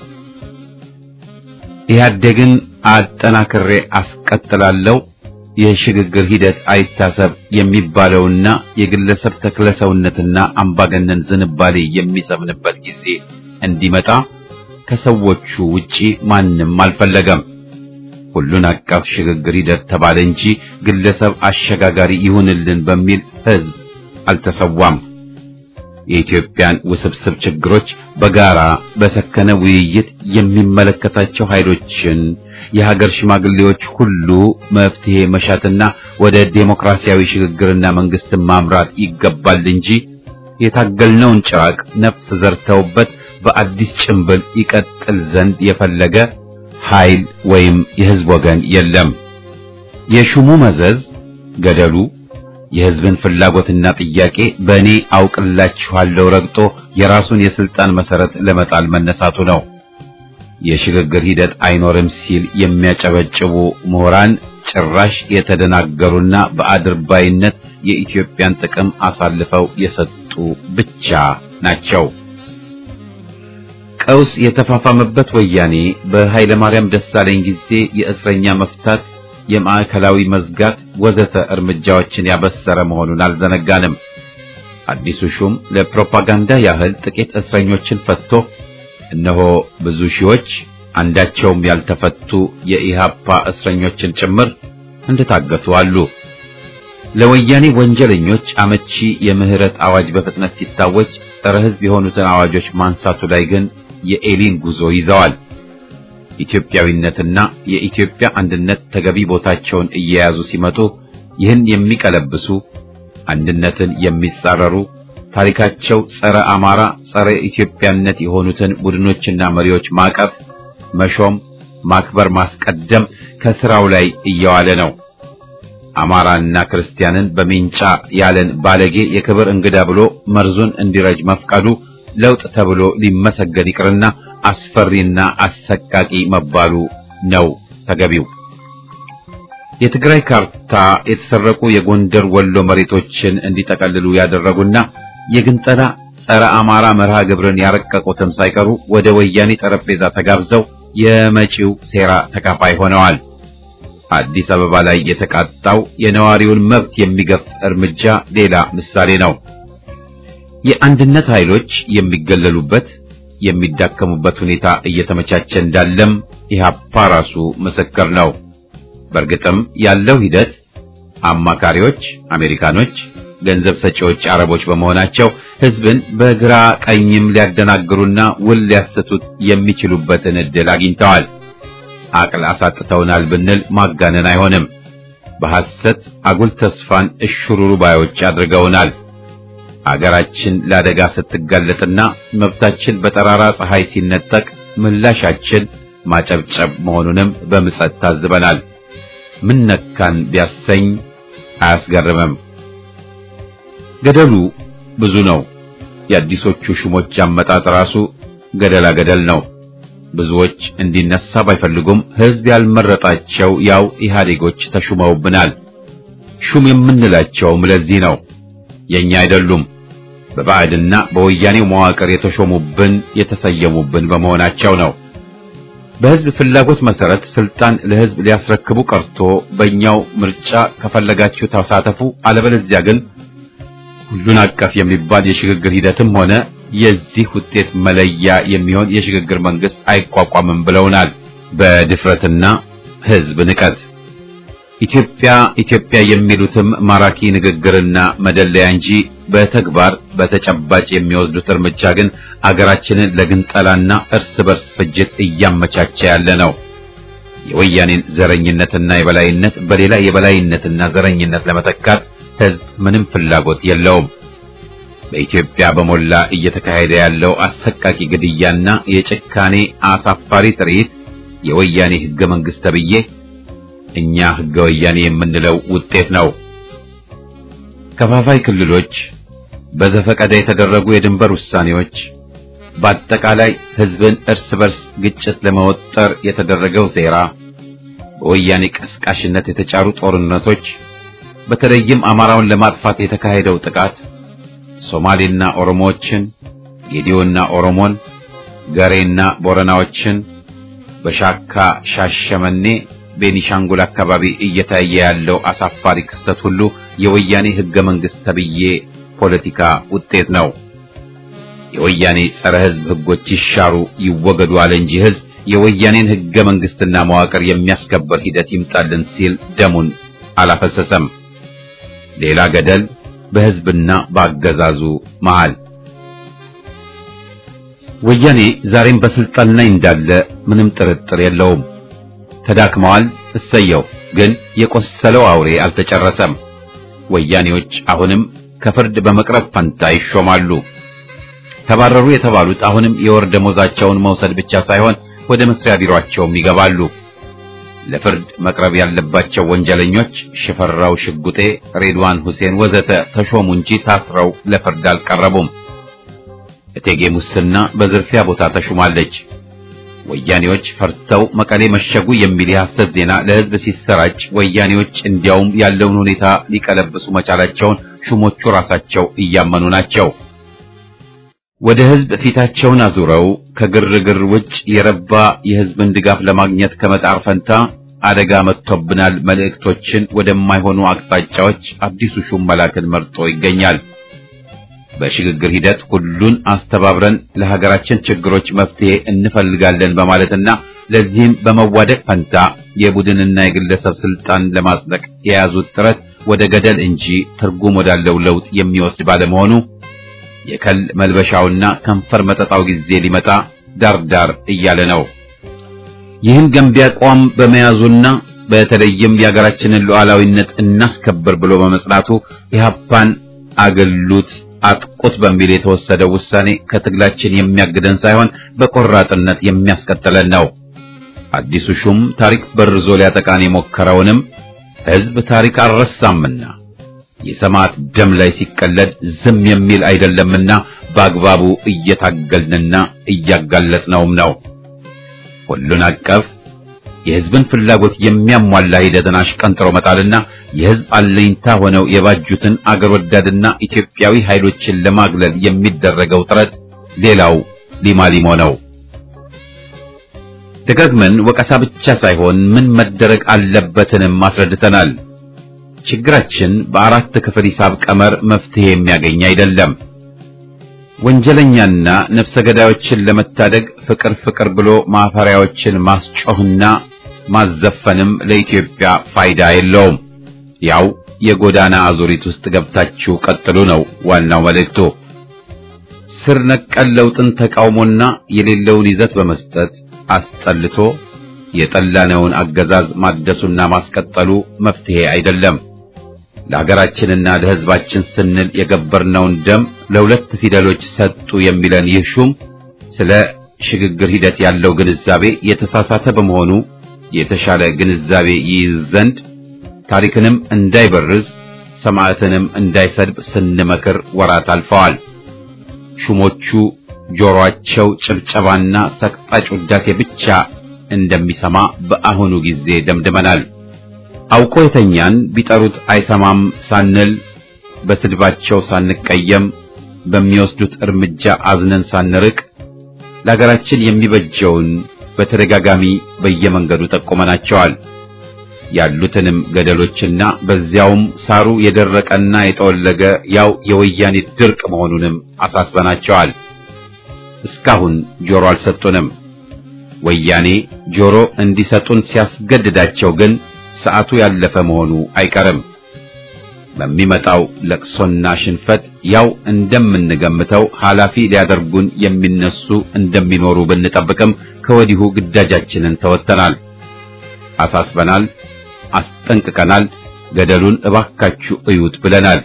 ኢህአዴግን አጠናክሬ አስቀጥላለሁ የሽግግር ሂደት አይታሰብ የሚባለውና የግለሰብ ተክለሰውነትና አምባገነን ዝንባሌ የሚሰምንበት ጊዜ እንዲመጣ ከሰዎቹ ውጪ ማንም አልፈለገም። ሁሉን አቀፍ ሽግግር ሂደት ተባለ እንጂ ግለሰብ አሸጋጋሪ ይሁንልን በሚል ህዝብ አልተሰዋም። የኢትዮጵያን ውስብስብ ችግሮች በጋራ በሰከነ ውይይት የሚመለከታቸው ኃይሎችን የሀገር ሽማግሌዎች ሁሉ መፍትሄ መሻትና ወደ ዴሞክራሲያዊ ሽግግርና መንግስትን ማምራት ይገባል እንጂ የታገልነውን ጭራቅ ነፍስ ዘርተውበት በአዲስ ጭንብል ይቀጥል ዘንድ የፈለገ ኃይል ወይም የህዝብ ወገን የለም። የሹሙ መዘዝ ገደሉ የሕዝብን ፍላጎትና ጥያቄ በእኔ አውቅላችኋለሁ ረግጦ የራሱን የስልጣን መሰረት ለመጣል መነሳቱ ነው። የሽግግር ሂደት አይኖርም ሲል የሚያጨበጭቡ ምሁራን ጭራሽ የተደናገሩና በአድርባይነት የኢትዮጵያን ጥቅም አሳልፈው የሰጡ ብቻ ናቸው። ቀውስ የተፋፋመበት ወያኔ በኃይለ ማርያም ደሳለኝ ጊዜ የእስረኛ መፍታት፣ የማዕከላዊ መዝጋት ወዘተ እርምጃዎችን ያበሰረ መሆኑን አልዘነጋንም። አዲሱ ሹም ለፕሮፓጋንዳ ያህል ጥቂት እስረኞችን ፈትቶ እነሆ ብዙ ሺዎች አንዳቸውም ያልተፈቱ የኢሃፓ እስረኞችን ጭምር እንደታገቱ አሉ። ለወያኔ ወንጀለኞች አመቺ የምህረት አዋጅ በፍጥነት ሲታወጅ ጸረ ሕዝብ የሆኑትን አዋጆች ማንሳቱ ላይ ግን የኤሊን ጉዞ ይዘዋል። ኢትዮጵያዊነትና የኢትዮጵያ አንድነት ተገቢ ቦታቸውን እየያዙ ሲመጡ ይህን የሚቀለብሱ አንድነትን የሚጻረሩ ታሪካቸው ጸረ አማራ፣ ጸረ ኢትዮጵያነት የሆኑትን ቡድኖችና መሪዎች ማቀፍ፣ መሾም፣ ማክበር፣ ማስቀደም ከስራው ላይ እየዋለ ነው። አማራና ክርስቲያንን በሚንጫ ያለን ባለጌ የክብር እንግዳ ብሎ መርዙን እንዲረጅ መፍቀዱ ለውጥ ተብሎ ሊመሰገን ይቅርና አስፈሪና አሰቃቂ መባሉ ነው ተገቢው። የትግራይ ካርታ የተሰረቁ የጎንደር ወሎ መሬቶችን እንዲጠቀልሉ ያደረጉና የግንጠላ ጸረ አማራ መርሃ ግብርን ያረቀቁትም ሳይቀሩ ወደ ወያኔ ጠረጴዛ ተጋብዘው የመጪው ሴራ ተካፋይ ሆነዋል። አዲስ አበባ ላይ የተቃጣው የነዋሪውን መብት የሚገፍ እርምጃ ሌላ ምሳሌ ነው። የአንድነት ኃይሎች የሚገለሉበት የሚዳከሙበት ሁኔታ እየተመቻቸ እንዳለም ኢህአፓ ራሱ ምስክር ነው። በእርግጥም ያለው ሂደት አማካሪዎች አሜሪካኖች፣ ገንዘብ ሰጪዎች አረቦች በመሆናቸው ህዝብን በግራ ቀኝም ሊያደናግሩና ውል ሊያሰቱት የሚችሉበትን ዕድል አግኝተዋል። አቅል አሳጥተውናል ብንል ማጋነን አይሆንም። በሐሰት አጉል ተስፋን እሽሩሩ ባዮች አድርገውናል። አገራችን ለአደጋ ስትጋለጥና መብታችን በጠራራ ፀሐይ ሲነጠቅ ምላሻችን ማጨብጨብ መሆኑንም በምጸት ታዝበናል። ምን ነካን ቢያሰኝ አያስገርምም። ገደሉ ብዙ ነው። የአዲሶቹ ሹሞች አመጣጥ ራሱ ገደላ ገደል ነው። ብዙዎች እንዲነሳ ባይፈልጉም ህዝብ ያልመረጣቸው ያው ኢህአዴጎች ተሹመውብናል። ሹም የምንላቸውም ለዚህ ነው። የኛ አይደሉም። በባዕድና በወያኔው መዋቅር የተሾሙብን የተሰየሙብን በመሆናቸው ነው። በህዝብ ፍላጎት መሰረት ስልጣን ለህዝብ ሊያስረክቡ ቀርቶ በእኛው ምርጫ ከፈለጋችሁ ተሳተፉ፣ አለበለዚያ ግን ሁሉን አቀፍ የሚባል የሽግግር ሂደትም ሆነ የዚህ ውጤት መለያ የሚሆን የሽግግር መንግስት አይቋቋምም ብለውናል። በድፍረትና ህዝብ ንቀት ኢትዮጵያ ኢትዮጵያ የሚሉትም ማራኪ ንግግርና መደለያ እንጂ በተግባር በተጨባጭ የሚወስዱት እርምጃ ግን አገራችንን ለግንጠላና እርስ በርስ ፍጅት እያመቻቸ ያለ ነው። የወያኔን ዘረኝነትና የበላይነት በሌላ የበላይነትና ዘረኝነት ለመተካት ህዝብ ምንም ፍላጎት የለውም። በኢትዮጵያ በሞላ እየተካሄደ ያለው አሰቃቂ ግድያና የጭካኔ አሳፋሪ ትርኢት የወያኔ ህገ መንግስት ተብዬ እኛ ህገ ወያኔ የምንለው ውጤት ነው። ከፋፋይ ክልሎች፣ በዘፈቀደ የተደረጉ የድንበር ውሳኔዎች፣ በአጠቃላይ ህዝብን እርስ በርስ ግጭት ለመወጠር የተደረገው ሴራ፣ በወያኔ ቀስቃሽነት የተጫሩ ጦርነቶች፣ በተለይም አማራውን ለማጥፋት የተካሄደው ጥቃት ሶማሌና ኦሮሞዎችን፣ ጌዲዮና ኦሮሞን፣ ገሬና ቦረናዎችን በሻካ ሻሸመኔ ቤኒሻንጉል አካባቢ እየታየ ያለው አሳፋሪ ክስተት ሁሉ የወያኔ ህገ መንግስት ተብዬ ፖለቲካ ውጤት ነው። የወያኔ ጸረ ህዝብ ህጎች ይሻሩ ይወገዱ አለ እንጂ ህዝብ የወያኔን ህገ መንግስትና መዋቅር የሚያስከበር ሂደት ይምጣልን ሲል ደሙን አላፈሰሰም። ሌላ ገደል በህዝብና በአገዛዙ መሃል። ወያኔ ዛሬም በስልጣን ላይ እንዳለ ምንም ጥርጥር የለውም። ተዳክመዋል። እሰየው። ግን የቆሰለው አውሬ አልተጨረሰም። ወያኔዎች አሁንም ከፍርድ በመቅረብ ፈንታ ይሾማሉ። ተባረሩ የተባሉት አሁንም የወር ደሞዛቸውን መውሰድ ብቻ ሳይሆን ወደ መስሪያ ቢሮአቸውም ይገባሉ። ለፍርድ መቅረብ ያለባቸው ወንጀለኞች ሽፈራው ሽጉጤ፣ ሬድዋን ሁሴን ወዘተ ተሾሙ እንጂ ታስረው ለፍርድ አልቀረቡም። እቴጌ ሙስና በዝርፊያ ቦታ ተሹማለች። ወያኔዎች ፈርተው መቀሌ መሸጉ የሚል የሐሰት ዜና ለሕዝብ ሲሰራጭ ወያኔዎች እንዲያውም ያለውን ሁኔታ ሊቀለብሱ መቻላቸውን ሹሞቹ ራሳቸው እያመኑ ናቸው። ወደ ሕዝብ ፊታቸውን አዙረው ከግርግር ውጭ የረባ የሕዝብን ድጋፍ ለማግኘት ከመጣር ፈንታ አደጋ መጥቶብናል መልእክቶችን ወደማይሆኑ አቅጣጫዎች አዲሱ ሹም መላክን መርጦ ይገኛል። በሽግግር ሂደት ሁሉን አስተባብረን ለሀገራችን ችግሮች መፍትሄ እንፈልጋለን በማለትና ለዚህም በመዋደቅ ፈንታ የቡድንና የግለሰብ ስልጣን ለማጽደቅ የያዙት ጥረት ወደ ገደል እንጂ ትርጉም ወዳለው ለውጥ የሚወስድ ባለመሆኑ የከል መልበሻውና ከንፈር መጠጣው ጊዜ ሊመጣ ዳርዳር እያለ ነው። ይህን ገንቢ አቋም በመያዙና በተለይም የሀገራችንን ሉዓላዊነት እናስከብር ብሎ በመጽናቱ ኢህአፓን አገሉት አጥቁት በሚል የተወሰደው ውሳኔ ከትግላችን የሚያግደን ሳይሆን በቆራጥነት የሚያስቀጥለን ነው። አዲሱ ሹም ታሪክ በርዞ ሊያጠቃን የሞከረውንም ሕዝብ ታሪክ አልረሳምና የሰማዕት ደም ላይ ሲቀለድ ዝም የሚል አይደለምና በአግባቡ እየታገልንና እያጋለጥነውም ነው። ሁሉን አቀፍ የሕዝብን ፍላጎት የሚያሟላ ሂደትን አሽቀንጥሮ መጣልና የሕዝብ አለኝታ ሆነው የባጁትን አገር ወዳድና ኢትዮጵያዊ ኃይሎችን ለማግለል የሚደረገው ጥረት ሌላው ሊማሊሞ ነው። ደጋግመን ወቀሳ ብቻ ሳይሆን ምን መደረግ አለበትንም አስረድተናል። ችግራችን በአራት ክፍል ሂሳብ ቀመር መፍትሄ የሚያገኝ አይደለም። ወንጀለኛና ነፍሰ ገዳዮችን ለመታደግ ፍቅር ፍቅር ብሎ ማፈሪያዎችን ማስጮህና ማዘፈንም ለኢትዮጵያ ፋይዳ የለውም። ያው የጎዳና አዙሪት ውስጥ ገብታችሁ ቀጥሉ ነው ዋናው መልእክቱ። ስር ነቀል ለውጥን ተቃውሞና የሌለውን ይዘት በመስጠት አስጠልቶ የጠላነውን አገዛዝ ማደሱና ማስቀጠሉ መፍትሄ አይደለም። ለሀገራችንና ለሕዝባችን ስንል የገበርነውን ደም ለሁለት ፊደሎች ሰጡ የሚለን ይህ ሹም ስለ ሽግግር ሂደት ያለው ግንዛቤ የተሳሳተ በመሆኑ የተሻለ ግንዛቤ ይይዝ ዘንድ ታሪክንም እንዳይበርዝ ሰማዕትንም እንዳይሰድብ ስንመክር ወራት አልፈዋል። ሹሞቹ ጆሮአቸው ጭብጨባና ሰቅጣጭ ውዳሴ ብቻ እንደሚሰማ በአሁኑ ጊዜ ደምድመናል። አውቆ የተኛን ቢጠሩት አይሰማም ሳንል በስድባቸው ሳንቀየም በሚወስዱት እርምጃ አዝነን ሳንርቅ ለሀገራችን የሚበጀውን በተደጋጋሚ በየመንገዱ ጠቁመናቸዋል። ያሉትንም ገደሎችና በዚያውም ሳሩ የደረቀና የጠወለገ ያው የወያኔ ድርቅ መሆኑንም አሳስበናቸዋል። እስካሁን ጆሮ አልሰጡንም። ወያኔ ጆሮ እንዲሰጡን ሲያስገድዳቸው ግን ሰዓቱ ያለፈ መሆኑ አይቀርም። በሚመጣው ለቅሶና ሽንፈት ያው እንደምንገምተው ኃላፊ ሊያደርጉን የሚነሱ እንደሚኖሩ ብንጠብቅም ከወዲሁ ግዳጃችንን ተወጥተናል፣ አሳስበናል፣ አስጠንቅቀናል። ገደሉን እባካችሁ እዩት ብለናል።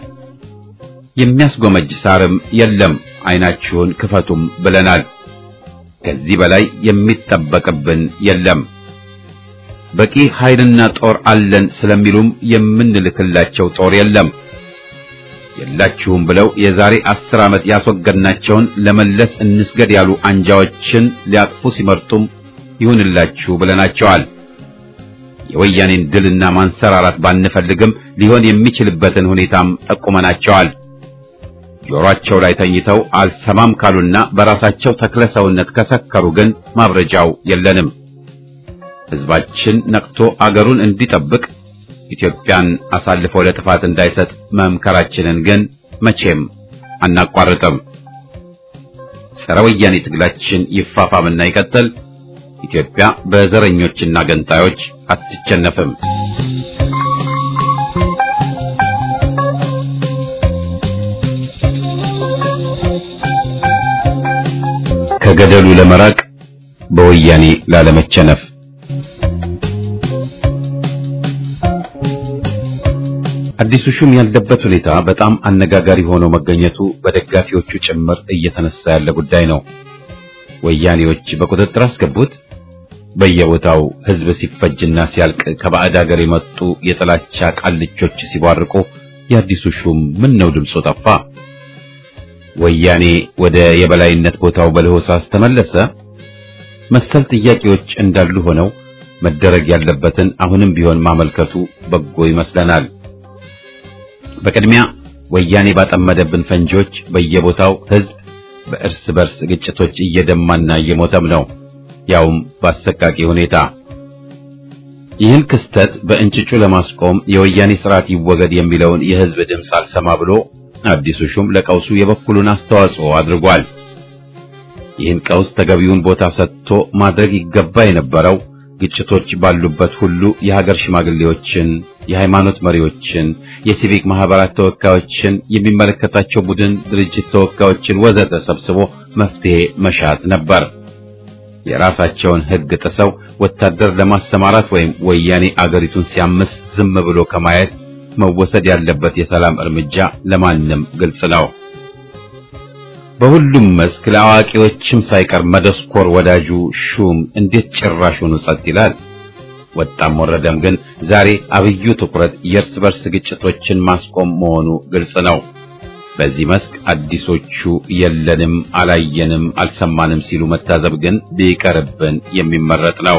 የሚያስጎመጅ ሳርም የለም፣ አይናችሁን ክፈቱም ብለናል። ከዚህ በላይ የሚጠበቅብን የለም። በቂ ኃይልና ጦር አለን ስለሚሉም የምንልክላቸው ጦር የለም። የላችሁም ብለው የዛሬ አስር ዓመት ያስወገድናቸውን ለመለስ እንስገድ ያሉ አንጃዎችን ሊያቅፉ ሲመርጡም ይሁንላችሁ ብለናቸዋል። የወያኔን ድልና ማንሰራራት ባንፈልግም ሊሆን የሚችልበትን ሁኔታም ጠቁመናቸዋል። ጆሮአቸው ላይ ተኝተው አልሰማም ካሉና በራሳቸው ተክለ ሰውነት ከሰከሩ ግን ማብረጃው የለንም። ሕዝባችን ነቅቶ አገሩን እንዲጠብቅ ኢትዮጵያን አሳልፎ ለጥፋት እንዳይሰጥ መምከራችንን ግን መቼም አናቋርጥም። ጸረ ወያኔ ትግላችን ይፋፋምና ይቀጥል። ኢትዮጵያ በዘረኞችና ገንጣዮች አትቸነፍም። ከገደሉ ለመራቅ በወያኔ ላለመቸነፍ አዲሱ ሹም ያለበት ሁኔታ በጣም አነጋጋሪ ሆኖ መገኘቱ በደጋፊዎቹ ጭምር እየተነሳ ያለ ጉዳይ ነው። ወያኔዎች በቁጥጥር አስገቡት፣ በየቦታው ህዝብ ሲፈጅና ሲያልቅ ከባዕድ ሀገር የመጡ የጥላቻ ቃልቾች ሲቧርቁ የአዲሱ ሹም ምን ነው ድምፁ ጠፋ? ወያኔ ወደ የበላይነት ቦታው በለሆሳስ ተመለሰ? መሰል ጥያቄዎች እንዳሉ ሆነው መደረግ ያለበትን አሁንም ቢሆን ማመልከቱ በጎ ይመስለናል። በቅድሚያ ወያኔ ባጠመደብን ፈንጂዎች በየቦታው ህዝብ በእርስ በርስ ግጭቶች እየደማና እየሞተም ነው፣ ያውም በአሰቃቂ ሁኔታ። ይህን ክስተት በእንጭጩ ለማስቆም የወያኔ ስርዓት ይወገድ የሚለውን የህዝብ ድምፅ አልሰማ ብሎ አዲሱ ሹም ለቀውሱ የበኩሉን አስተዋጽኦ አድርጓል። ይህን ቀውስ ተገቢውን ቦታ ሰጥቶ ማድረግ ይገባ የነበረው ግጭቶች ባሉበት ሁሉ የሀገር ሽማግሌዎችን፣ የሃይማኖት መሪዎችን፣ የሲቪክ ማህበራት ተወካዮችን፣ የሚመለከታቸው ቡድን ድርጅት ተወካዮችን ወዘተ ሰብስቦ መፍትሄ መሻት ነበር። የራሳቸውን ህግ ጥሰው ወታደር ለማሰማራት ወይም ወያኔ አገሪቱን ሲያምስ ዝም ብሎ ከማየት መወሰድ ያለበት የሰላም እርምጃ ለማንም ግልጽ ነው። በሁሉም መስክ ለአዋቂዎችም ሳይቀር መደስኮር ወዳጁ ሹም እንዴት ጭራሹኑ ጸጥ ይላል? ወጣም ወረደም ግን ዛሬ አብዩ ትኩረት የእርስ በርስ ግጭቶችን ማስቆም መሆኑ ግልጽ ነው። በዚህ መስክ አዲሶቹ የለንም፣ አላየንም፣ አልሰማንም ሲሉ መታዘብ ግን ቢቀርብን የሚመረጥ ነው።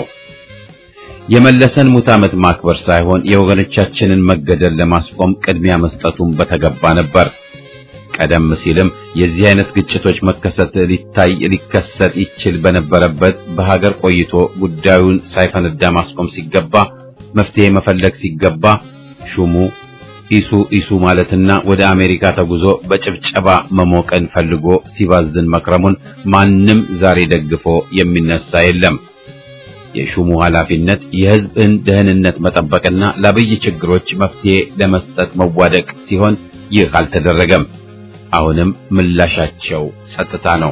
የመለሰን ሙት ዓመት ማክበር ሳይሆን የወገኖቻችንን መገደል ለማስቆም ቅድሚያ መስጠቱን በተገባ ነበር። ቀደም ሲልም የዚህ አይነት ግጭቶች መከሰት ሊታይ ሊከሰት ይችል በነበረበት በሀገር ቆይቶ ጉዳዩን ሳይፈነዳ ማስቆም ሲገባ መፍትሄ መፈለግ ሲገባ ሹሙ ኢሱ ኢሱ ማለትና ወደ አሜሪካ ተጉዞ በጭብጨባ መሞቀን ፈልጎ ሲባዝን መክረሙን ማንም ዛሬ ደግፎ የሚነሳ የለም። የሹሙ ኃላፊነት የሕዝብን ደህንነት መጠበቅና ለአብይ ችግሮች መፍትሄ ለመስጠት መዋደቅ ሲሆን ይህ አልተደረገም። አሁንም ምላሻቸው ጸጥታ ነው።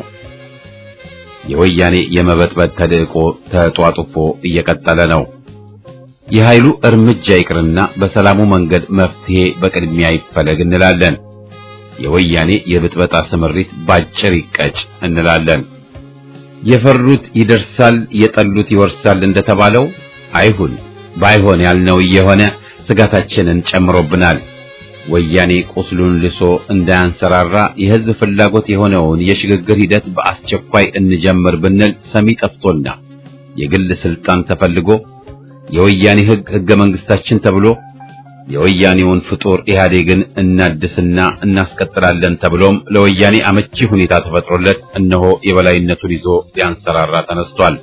የወያኔ የመበጥበጥ ተልዕቆ ተጧጡፎ እየቀጠለ ነው። የኃይሉ እርምጃ ይቅርና በሰላሙ መንገድ መፍትሄ በቅድሚያ ይፈለግ እንላለን። የወያኔ የብጥበጣ ስምሪት ባጭር ይቀጭ እንላለን። የፈሩት ይደርሳል፣ የጠሉት ይወርሳል እንደተባለው አይሁን። ባይሆን ያልነው እየሆነ ስጋታችንን ጨምሮብናል። ወያኔ ቁስሉን ልሶ እንዳያንሰራራ የሕዝብ ፍላጎት የሆነውን የሽግግር ሂደት በአስቸኳይ እንጀምር ብንል ሰሚ ጠፍቶና የግል ስልጣን ተፈልጎ የወያኔ ሕግ ሕገ መንግስታችን ተብሎ የወያኔውን ፍጡር ኢህአዴግን እናድስና እናስቀጥላለን ተብሎም ለወያኔ አመቺ ሁኔታ ተፈጥሮለት እነሆ የበላይነቱን ይዞ ሊያንሰራራ ተነስቷል።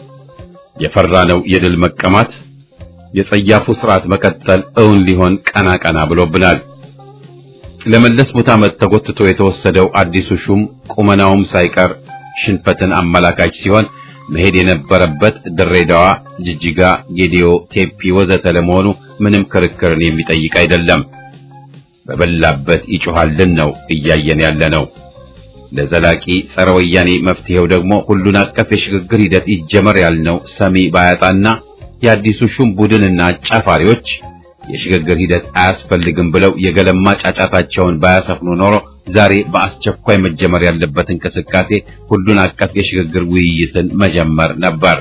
የፈራነው የድል መቀማት የጸያፉ ስርዓት መቀጠል እውን ሊሆን ቀና ቀና ብሎብናል። ለመለስ ሙት ዓመት ተጎትቶ የተወሰደው አዲሱ ሹም ቁመናውም ሳይቀር ሽንፈትን አመላካች ሲሆን መሄድ የነበረበት ድሬዳዋ፣ ጅጅጋ፣ ጌዲዮ፣ ቴፒ ወዘተ ለመሆኑ ምንም ክርክርን የሚጠይቅ አይደለም። በበላበት ይጮሃልን ነው እያየን ያለ ነው። ለዘላቂ ጸረ ወያኔ መፍትሄው ደግሞ ሁሉን አቀፍ የሽግግር ሂደት ይጀመር ያልነው ሰሚ ባያጣና የአዲሱ ሹም ቡድንና አጫፋሪዎች የሽግግር ሂደት አያስፈልግም ብለው የገለማ ጫጫታቸውን ባያሰፍኑ ኖሮ ዛሬ በአስቸኳይ መጀመር ያለበት እንቅስቃሴ ሁሉን አቀፍ የሽግግር ውይይትን መጀመር ነበር።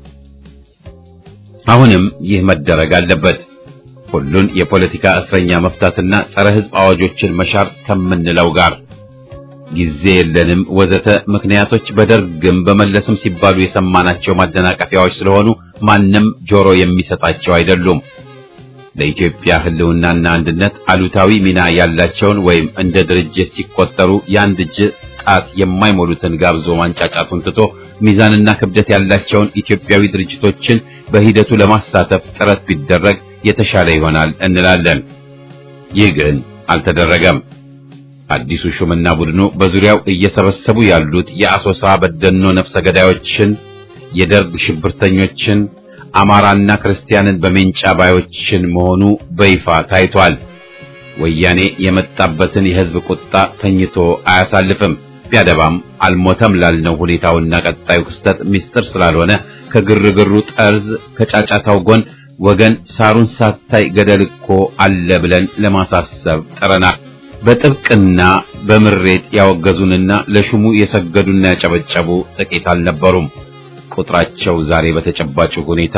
አሁንም ይህ መደረግ አለበት። ሁሉን የፖለቲካ እስረኛ መፍታትና ጸረ ሕዝብ አዋጆችን መሻር ከምንለው ጋር ጊዜ የለንም ወዘተ ምክንያቶች በደርግም በመለስም ሲባሉ የሰማናቸው ማደናቀፊያዎች ስለሆኑ ማንም ጆሮ የሚሰጣቸው አይደሉም። ለኢትዮጵያ ሕልውናና አንድነት አሉታዊ ሚና ያላቸውን ወይም እንደ ድርጅት ሲቆጠሩ የአንድ እጅ ጣት የማይሞሉትን ጋብዞ ማንጫጫቱን ትቶ ሚዛንና ክብደት ያላቸውን ኢትዮጵያዊ ድርጅቶችን በሂደቱ ለማሳተፍ ጥረት ቢደረግ የተሻለ ይሆናል እንላለን። ይህ ግን አልተደረገም። አዲሱ ሹምና ቡድኑ በዙሪያው እየሰበሰቡ ያሉት የአሶሳ በደኖ ነፍሰ ገዳዮችን፣ የደርግ ሽብርተኞችን አማራና ክርስቲያንን በሜንጫ ባዮችን መሆኑ በይፋ ታይቷል። ወያኔ የመጣበትን የሕዝብ ቁጣ ተኝቶ አያሳልፍም። ቢያደባም አልሞተም ላልነው ሁኔታውና ቀጣዩ ክስተት ምስጢር ስላልሆነ ከግርግሩ ጠርዝ ከጫጫታው ጎን ወገን ሳሩን ሳታይ ገደል እኮ አለ ብለን ለማሳሰብ ጥረናል። በጥብቅና በምሬት ያወገዙንና ለሹሙ የሰገዱና ያጨበጨቡ ጥቂት አልነበሩም። ቁጥራቸው ዛሬ በተጨባጭ ሁኔታ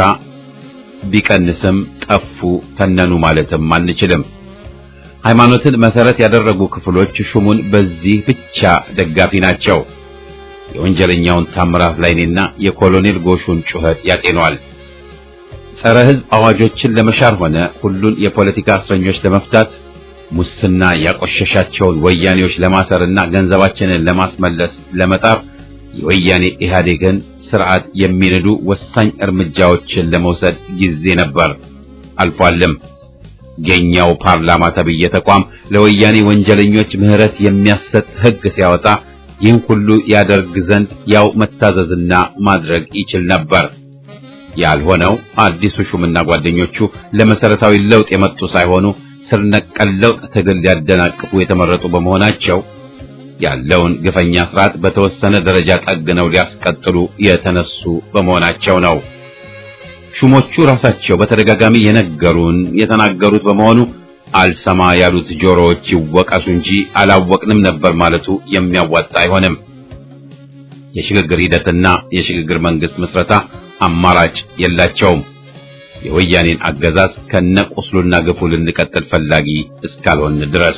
ቢቀንስም ጠፉ፣ ተነኑ ማለትም አንችልም። ሃይማኖትን መሰረት ያደረጉ ክፍሎች ሹሙን በዚህ ብቻ ደጋፊ ናቸው። የወንጀለኛውን ታምራት ላይኔና የኮሎኔል ጎሹን ጩኸት ያጤኗል። ጸረ ሕዝብ አዋጆችን ለመሻር ሆነ ሁሉን የፖለቲካ እስረኞች ለመፍታት ሙስና ያቆሸሻቸውን ወያኔዎች ለማሰርና ገንዘባችንን ለማስመለስ ለመጣር የወያኔ ኢህአዴግን ስርዓት የሚንዱ ወሳኝ እርምጃዎችን ለመውሰድ ጊዜ ነበር፣ አልፏልም። የኛው ፓርላማ ተብዬ ተቋም ለወያኔ ወንጀለኞች ምህረት የሚያሰጥ ሕግ ሲያወጣ ይህን ሁሉ ያደርግ ዘንድ ያው መታዘዝና ማድረግ ይችል ነበር። ያልሆነው አዲሱ ሹምና ጓደኞቹ ለመሰረታዊ ለውጥ የመጡ ሳይሆኑ ስር ነቀል ለውጥ ትግል ሊያደናቅፉ የተመረጡ በመሆናቸው ያለውን ግፈኛ ስርዓት በተወሰነ ደረጃ ጠግነው ሊያስቀጥሉ የተነሱ በመሆናቸው ነው። ሹሞቹ ራሳቸው በተደጋጋሚ የነገሩን የተናገሩት በመሆኑ አልሰማ ያሉት ጆሮዎች ይወቀሱ እንጂ አላወቅንም ነበር ማለቱ የሚያዋጣ አይሆንም። የሽግግር ሂደትና የሽግግር መንግስት ምስረታ አማራጭ የላቸውም። የወያኔን አገዛዝ ከነቁስሉና ግፉ ልንቀጥል ፈላጊ እስካልሆን ድረስ።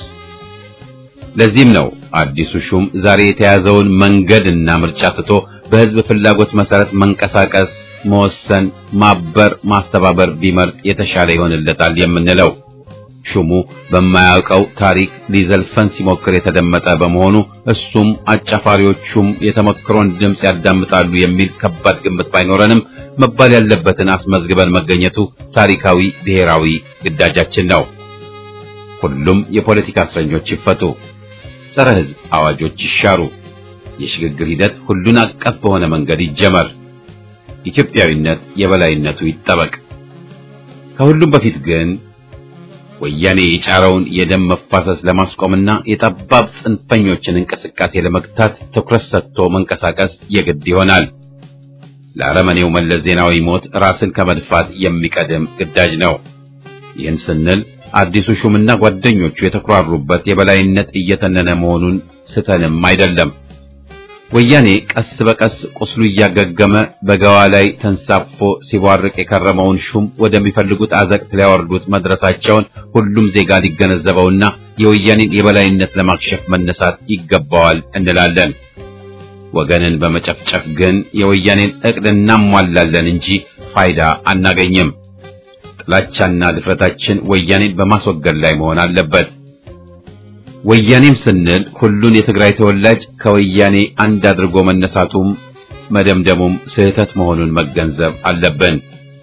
ለዚህም ነው አዲሱ ሹም ዛሬ የተያዘውን መንገድና ምርጫ ትቶ በህዝብ ፍላጎት መሰረት መንቀሳቀስ፣ መወሰን፣ ማበር፣ ማስተባበር ቢመርጥ የተሻለ ይሆንለታል የምንለው። ሹሙ በማያውቀው ታሪክ ሊዘልፈን ሲሞክር የተደመጠ በመሆኑ እሱም አጫፋሪዎቹም የተመክሮን ድምፅ ያዳምጣሉ የሚል ከባድ ግምት ባይኖረንም መባል ያለበትን አስመዝግበን መገኘቱ ታሪካዊ ብሔራዊ ግዳጃችን ነው። ሁሉም የፖለቲካ እስረኞች ይፈቱ፣ ጸረ ሕዝብ አዋጆች ይሻሩ፣ የሽግግር ሂደት ሁሉን አቀፍ በሆነ መንገድ ይጀመር፣ ኢትዮጵያዊነት የበላይነቱ ይጠበቅ። ከሁሉም በፊት ግን ወያኔ የጫረውን የደም መፋሰስ ለማስቆምና የጠባብ ጽንፈኞችን እንቅስቃሴ ለመግታት ትኩረት ሰጥቶ መንቀሳቀስ የግድ ይሆናል። ለአረመኔው መለስ ዜናዊ ሞት ራስን ከመድፋት የሚቀድም ግዳጅ ነው። ይህን ስንል አዲሱ ሹምና ጓደኞቹ የተኩራሩበት የበላይነት እየተነነ መሆኑን ስተንም አይደለም። ወያኔ ቀስ በቀስ ቁስሉ እያገገመ በገዋ ላይ ተንሳፎ ሲቧርቅ የከረመውን ሹም ወደሚፈልጉት አዘቅት ሊያወርዱት መድረሳቸውን ሁሉም ዜጋ ሊገነዘበውና የወያኔን የበላይነት ለማክሸፍ መነሳት ይገባዋል እንላለን። ወገንን በመጨፍጨፍ ግን የወያኔን እቅድ እናሟላለን እንጂ ፋይዳ አናገኝም። ጥላቻና ድፍረታችን ወያኔን በማስወገድ ላይ መሆን አለበት። ወያኔም ስንል ሁሉን የትግራይ ተወላጅ ከወያኔ አንድ አድርጎ መነሳቱም መደምደሙም ስህተት መሆኑን መገንዘብ አለብን።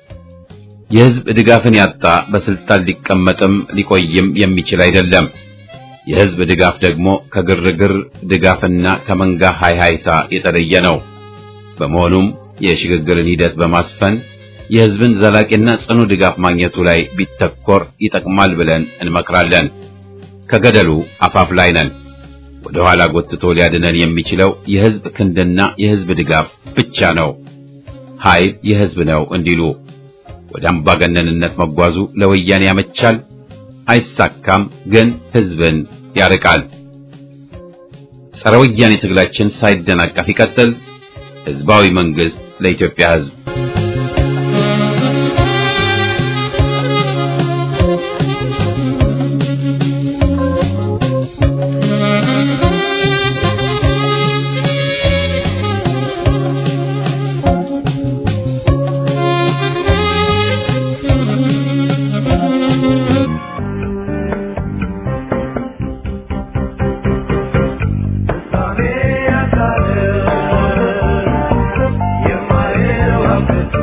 የሕዝብ ድጋፍን ያጣ በስልጣን ሊቀመጥም ሊቆይም የሚችል አይደለም። የሕዝብ ድጋፍ ደግሞ ከግርግር ድጋፍና ከመንጋ ሃይሃይታ የተለየ ነው። በመሆኑም የሽግግርን ሂደት በማስፈን የሕዝብን ዘላቂና ጽኑ ድጋፍ ማግኘቱ ላይ ቢተኮር ይጠቅማል ብለን እንመክራለን። ከገደሉ አፋፍ ላይ ነን። ወደ ኋላ ጎትቶ ሊያድነን የሚችለው የሕዝብ ክንድና የሕዝብ ድጋፍ ብቻ ነው። ኃይል የሕዝብ ነው እንዲሉ ወደ አምባገነንነት መጓዙ ለወያኔ ያመቻል፣ አይሳካም፣ ግን ሕዝብን ያርቃል። ጸረ ወያኔ ትግላችን ሳይደናቀፍ ይቀጥል። ሕዝባዊ መንግስት ለኢትዮጵያ ሕዝብ የማይረባ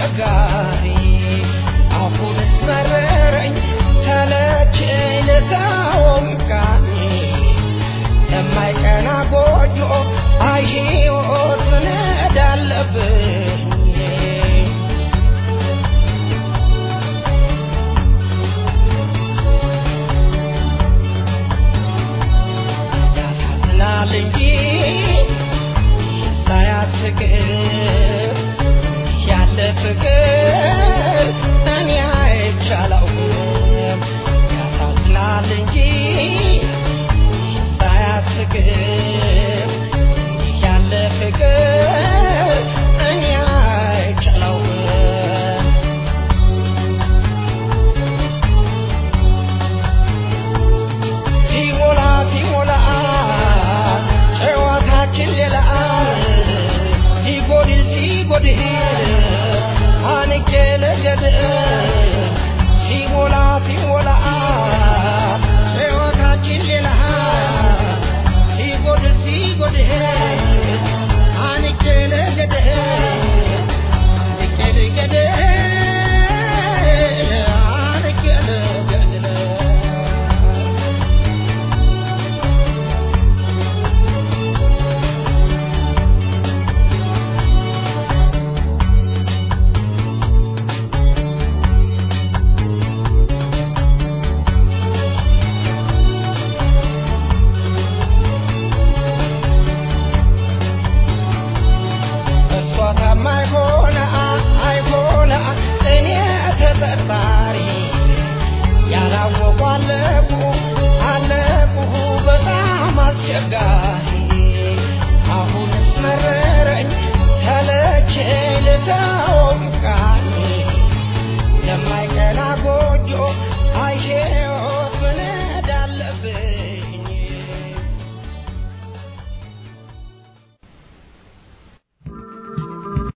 አስቸጋሪ አሁንስ መረረኝ ሰለቸኝ ልተወው ቃኝ የማይቀና ጎጆ አይ ሕይወት ምን እዳለብኝ ያሳዝናል እንጂ ሳያስቅር ያለ ፍቅር እኔ አይቻለውም ያሳዝናል እንጂ ሳያስቅር ያለ ፍቅር እኔ አይቻለውም ሲሞላ ሲሞላ ጨዋታችን ሌላ ሲጎድል ሲጎድል አንቄ ልገድል ሲሞላ ሲሞላ ጨዋታችን ሌላ ሲጎድል ሲጎድል